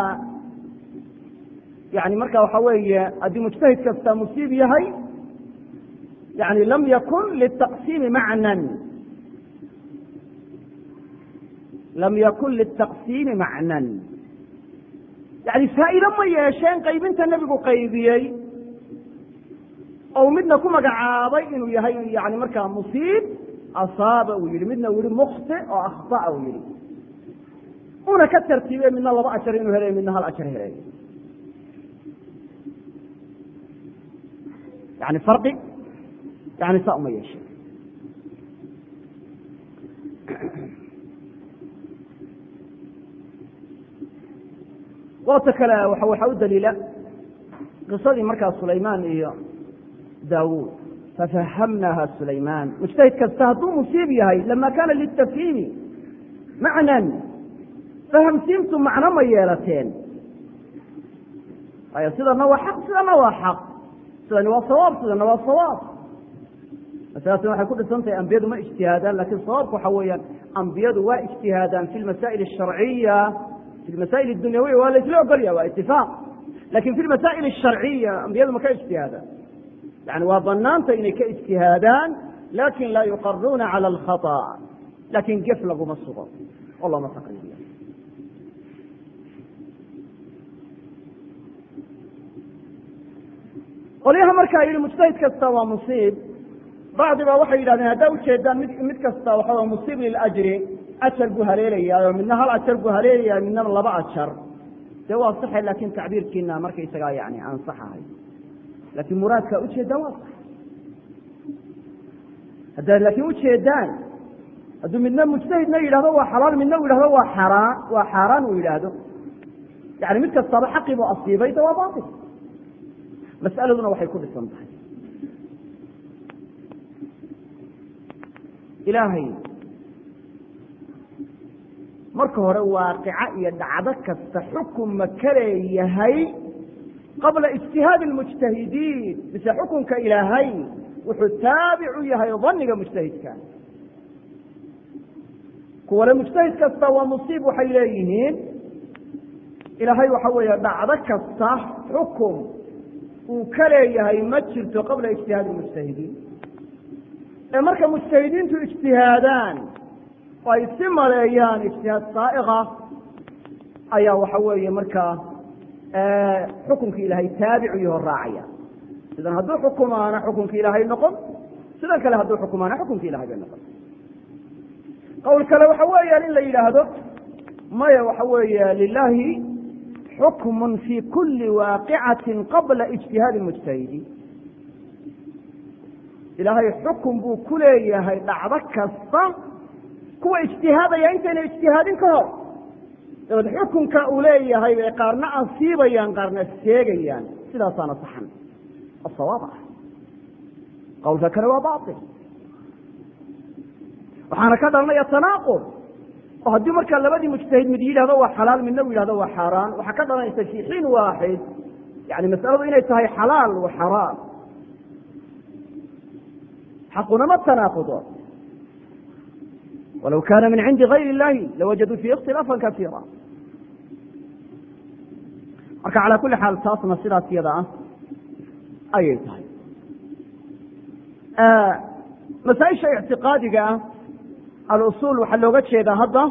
yani marka waxa weeye haddii mujtahid kasta musiib yahay yani lam yakun litaqsiimi macnan lam yakun litaqsiimi macnan yani faa'iido ma yeesheen qaybinta nebigu qaybiyey ou midna ku magacaabay inuu yahay yani markaa musiib asaaba uu yihi midna uu yihi mukti oo akhطa'a uu yihi una ka tartiibe midna laba ajar inuu helayo midna hal ajar helayo yani farqi yani saa uma yeeshe waata kale waxaa u daliila qisadii markaa sulaymaan iyo daawuud fafahamnaha sulaymaan mujtahid kasta hadduu musiib yahay lama kana litafhiimi macnan fahamsiintu macno ma yeelateen waayo sidana waa xaq sidana waa xaq sidani waa sawaab sidana waa sawaab masaladaasna waxay ku dhisan tahay ambiyadu ma ijtihaadaan lakin sawaabku waxa weeyaan ambiyadu waa ijtihaadaan fi lmasaa'il asharciya fi lmasaa'il adunyawiya waa la isla ogolya waa itifaaq lakin fi lmasaa'il asharciya ambiyadu ma ka ijtihaadaan yani waa banaanta inay ka ijtihaadaan lakin laa yuqaruuna cala alkhaطأ lakin gef laguma sugo oo looma taqriiriyo qolyaha markaa yihi mujtahid kasta waa musiib bacdi ba waxay yidhahdeen haddaa ujeedaan mid mid kasta waxa musiib liljri ajar buu haleelayaa midna hal ajar buu haleelayaa midnana laba ajar dee waa saxe lakin tacbiirkiina markaysagaa yani ansaxahay lakin muraadkaa ujeedaan waa sax haddaad laakiin ujeedaan hadduu midna mujtahidna yidhahdo waa xalaal midna u yidhahdo waa xaraan waa xaaraan uu yidhaahdo yani mid kastaba xaqii buu asiibay de waa bail mas'aladuna waxay ku dhisan tahay ilaahay marka hore waaqica iyo dhacdo kasta xukun ma ka leeyahay qabla ijtihaadi almujtahidiin mise xukunka ilaahay wuxuu taabic u yahay daniga mujtahidka kuwale mujtahid kasta waa musiib waxay leeyihiin ilaahay waxa weeye dhacdo kasta xukun uu ka leeyahay ma jirto qabla ijtihaadi almujtahidiin ee marka mujtahidiintu ijtihaadaan oo ay si maleeyaan ijtihaad saaiqa ayaa waxa weeye markaa xukunkii ilaahay taabicu yaho raacaya sidan hadduu xukumaana xukunkii ilaahay noqon sidan kale hadduu xukumaana xukunkii ilahay bay noqon qowl kale waxa weeyaan in la yidhaahdo maya waxa weeye lilahi xukmun fi kuli waaqicati qabla ijtihaadi mujtahidiin ilaahay xukun buu ku leeyahay dhacdo kasta kuwa ijtihaadaya intayna ijtihaadin ka hor dabeed xukunka uu leeyahay bay qaarna asiibayaan qaarna sheegayaan sidaasaana saxan oo sawaab ah qowlka kale waa bail waxaana ka dhalanaya tanaaqud oo haddii markaa labadii mujtahid mid yidhahdo waa xalaal midna u yidhahdo waa xaaraan waxaa ka dhalanaysa fi xiin waaxid yani masaladu inay tahay xalaal wa xaraam xaqunama tanaaqudo walow kana min cindi gayr illahi lawajaduu fiihi ikhtilaafa kasiira marka calaa kuli xaal taasna sidaas yada ah ayay tahay masaaisha ictiqaadiga ah alusul waxaa looga jeedaa hadda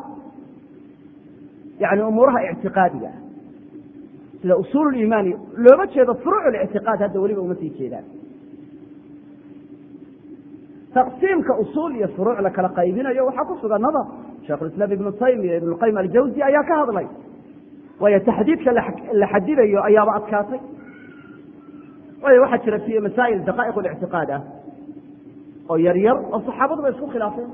yani umuuraha ictiqaadiga ah sida usul imaani looga jeedo furuuc lictiqaad hadda weliba uma sii jeedaan taqsiimka usul iyo furuuc la kala qaybinayo waxaa ku sugan nadar sheikhulislaam ibnu taymiya ibnu qayim aljawzi ayaa ka hadlay waayo taxdiidka la xadidayo ayaaba adkaatay waayo waxaa jira fi masaa'il daqaa'iq lictiqaad ah oo yar yar oo saxaabadu ba isku khilaafeen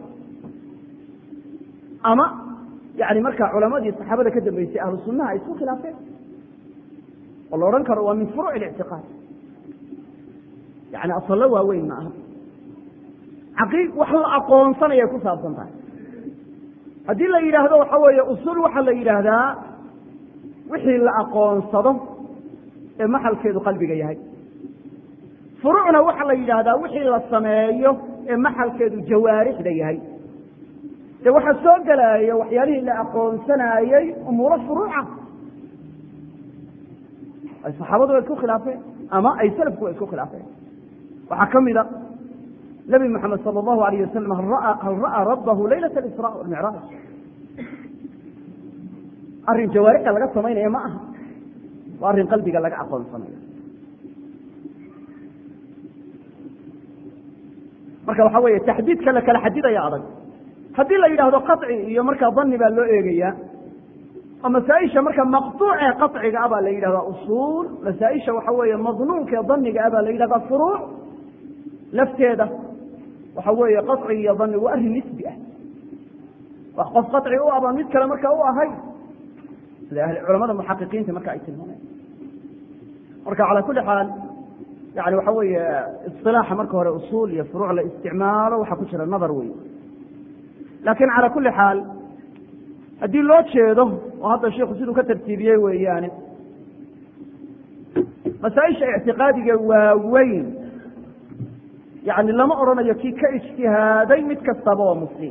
ama yani markaa culamadii saxaabada ka dambeysay ahlu sunaha ay isku khilaafeen oo la odhan karo waa min furuuc lictiqaad yani asallo waaweyn ma aha caqii wax la aqoonsanayay ku saabsan tahay haddii la yidhaahdo waxa weeye usul waxaa la yidhaahdaa wixii la aqoonsado ee maxalkeedu qalbiga yahay furuucna waxaa la yidhaahdaa wixii la sameeyo ee maxalkeedu jawaarixda yahay dee waxaa soo gelaya waxyaalihii la aqoonsanaayey umuuro furuuca ay saxaabadu wa isku khilaafeen ama ay salafku wa isku khilaafeen waxaa ka mida nebi moxamed sala allahu alayh wasalam hal ra'aa rabbahu laylat alisraa walmicraaj arrin jawaarixda laga samaynaya ma aha waa arrin qalbiga laga aqoonsanayo marka waxa weeye taxdiidka la kala xadidaya adag haddii la yidhaahdo qaطci iyo markaa dani baa loo eegaya oo masaaisha marka maqطuucee qaطciga ah baa la yidhahdaa usuul masaaisha waxa weeye madnuunkae daniga ah baa la yidhahdaa furuuc lafteeda waxa weeye qaطci iyo dani waa arrin nisbi ah wax qof qaطci u abaan mid kale marka u ahay sida culamada muxaqiqiinta marka ay tilmaamayan marka calى kuli xaal yani waxa weeye isilaaxa marka hore usuul iyo furuuc la isticmaalo waxaa ku jira nadar wey laakiin calى kuli xaal haddii loo jeedo oo hadda shiku siduu ka tartiibiyey weeyaane masaaisha ictiqaadiga waaweyn yani lama odhanayo kii ka ijtihaaday mid kastaba waa muslim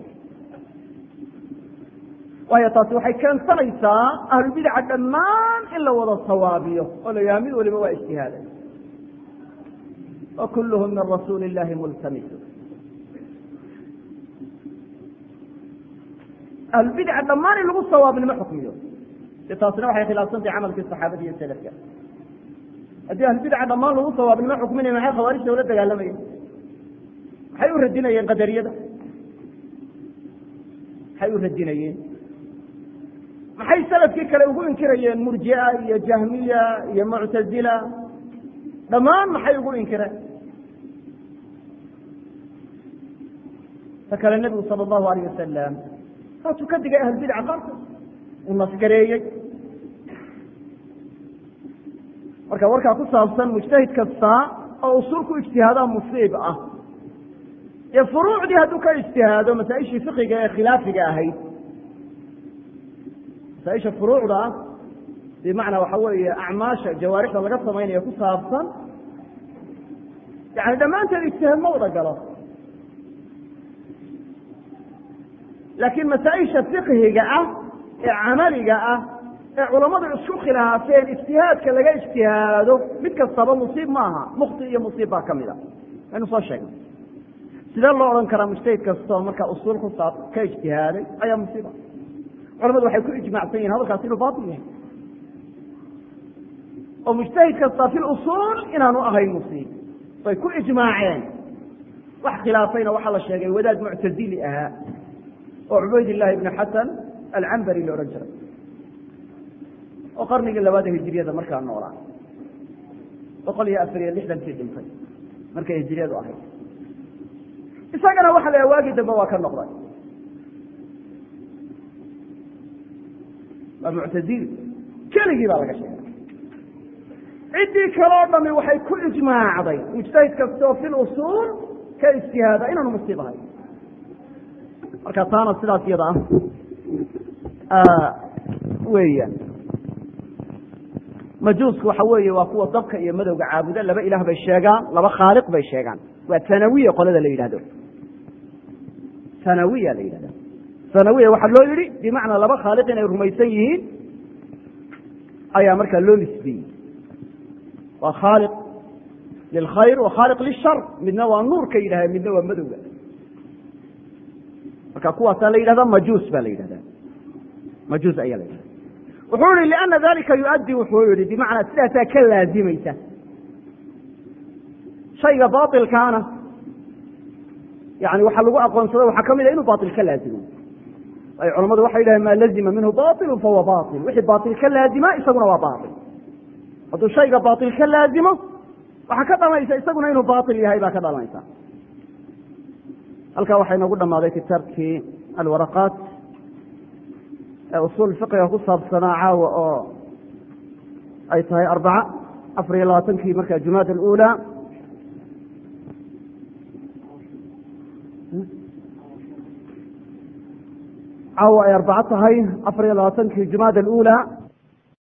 waayo taasi waxay keensanaysaa ahlulbidaca dhammaan in la wada sawaabiyo oo la yaha mid waliba waa ijtihaaday wa kulluhum min rasuuli illahi multamisu ahlulbidaca dhammaan in lagu sawaabnimo xukmiyo de taasina waxay khilaafsantahay camalkii saxaabada iyo selafka haddii ahlulbidaca dhammaan lagu sawaabnimo xukminaya maxay khawaarijta ula dagaalamayeen maxay u radinayeen qadariyada maxay u radinayeen maxay salafkii kale ugu inkirayeen murjia iyo jahmiya iyo muctazila dhammaan maxay ugu inkireen ta kale nebigu sala allahu alayh wasalam saasuu ka digay ahlulbidca qaarkood uu naskareeyey marka warkaa ku saabsan mujtahid kasta oo usuul ku ijtihaadaa musiib ah dee furuucdii hadduu ka ijtihaado masaa-ishii fiqiga ee khilaafiga ahayd masaaisha furuucda ah bimacnaa waxa weeye acmaasha jawaarixda laga samaynayo ku saabsan yani dhammaanteed ijtihaad ma wada galo laakiin masaa-isha fiqhiga ah ee camaliga ah ee culammadu isku khilaafeen ijtihaadka laga ijtihaado mid kastaba musiib maaha mukti iyo musiib baa kamid a aynu soo sheegnay sidee loo odhan karaa mujtahid kastoo markaa usuul ku saab ka ijtihaaday ayaa musiiba culamadu waxay ku ijmacsan yihin hadalkaas inuu batil yahay oo mujtahid kasta fi lusuul inaanu ahayn musiib way ku ijmaaceen wax khilaafayna waxaa la sheegay wadaad muctazili ahaa oo cubayd illahi ibni xasan alcambari la odhan jiray oo qarnigii labaada hijiriyada markaa noolaa boqol iyo afar iyo lixdankii dhintay markay hijiriyadu ahayd isagana waxa la waagii dambe waa ka noqday waa muctazili keligii baa laga sheegay ciddii kaloo dhami waxay ku ijmaacday mujtahid kastoo fi lusuul ka ijtihaada inaanu musiib ahay marka taana sidaas iyada ah weeyaan majuusku waxa weeye waa kuwa dabka iyo madowga caabuda laba ilaah bay sheegaan laba khaaliq bay sheegaan waa tanawiya qolada la yidhahdo tanawiya la yidhahda tanawiya waxaa loo yidhi bimacnaa laba khaaliq inay rumaysan yihiin ayaa markaa loo nisbiyey waa khaaliq lilkhayr wa khaaliq lishar midna waa nuurka yidhahda midna waa madowga marka kuwaasaa la yidhahda majuus baa la yidhahda majuus ayaa la yidhahda wuxuu yihi liana dalika yuaddi wuxuu yihi bimacnaa sidaasaa ka laazimaysa shayga bailkaana yani waxaa lagu aqoonsada waxaa kamid a inuu bail ka laazimo ay culamadu waxay yidhahdeen maa lazima minhu bailu fahuwa bail wixii bail ka laazima isaguna waa bail hadduu shayga bail ka laazimo waxaa ka dhalanaysa isaguna inuu bail yahay baa ka dhalanaysa halkaa waxaa inoogu dhamaaday kitaabkii alwaraqaat ee usuul fiqiga ku saabsanaa caawa oo ay tahay arbaca afar iyo labaatankii marka jumaada alula caawa ay arbaco tahay afar iyo labaatankii jumaada alula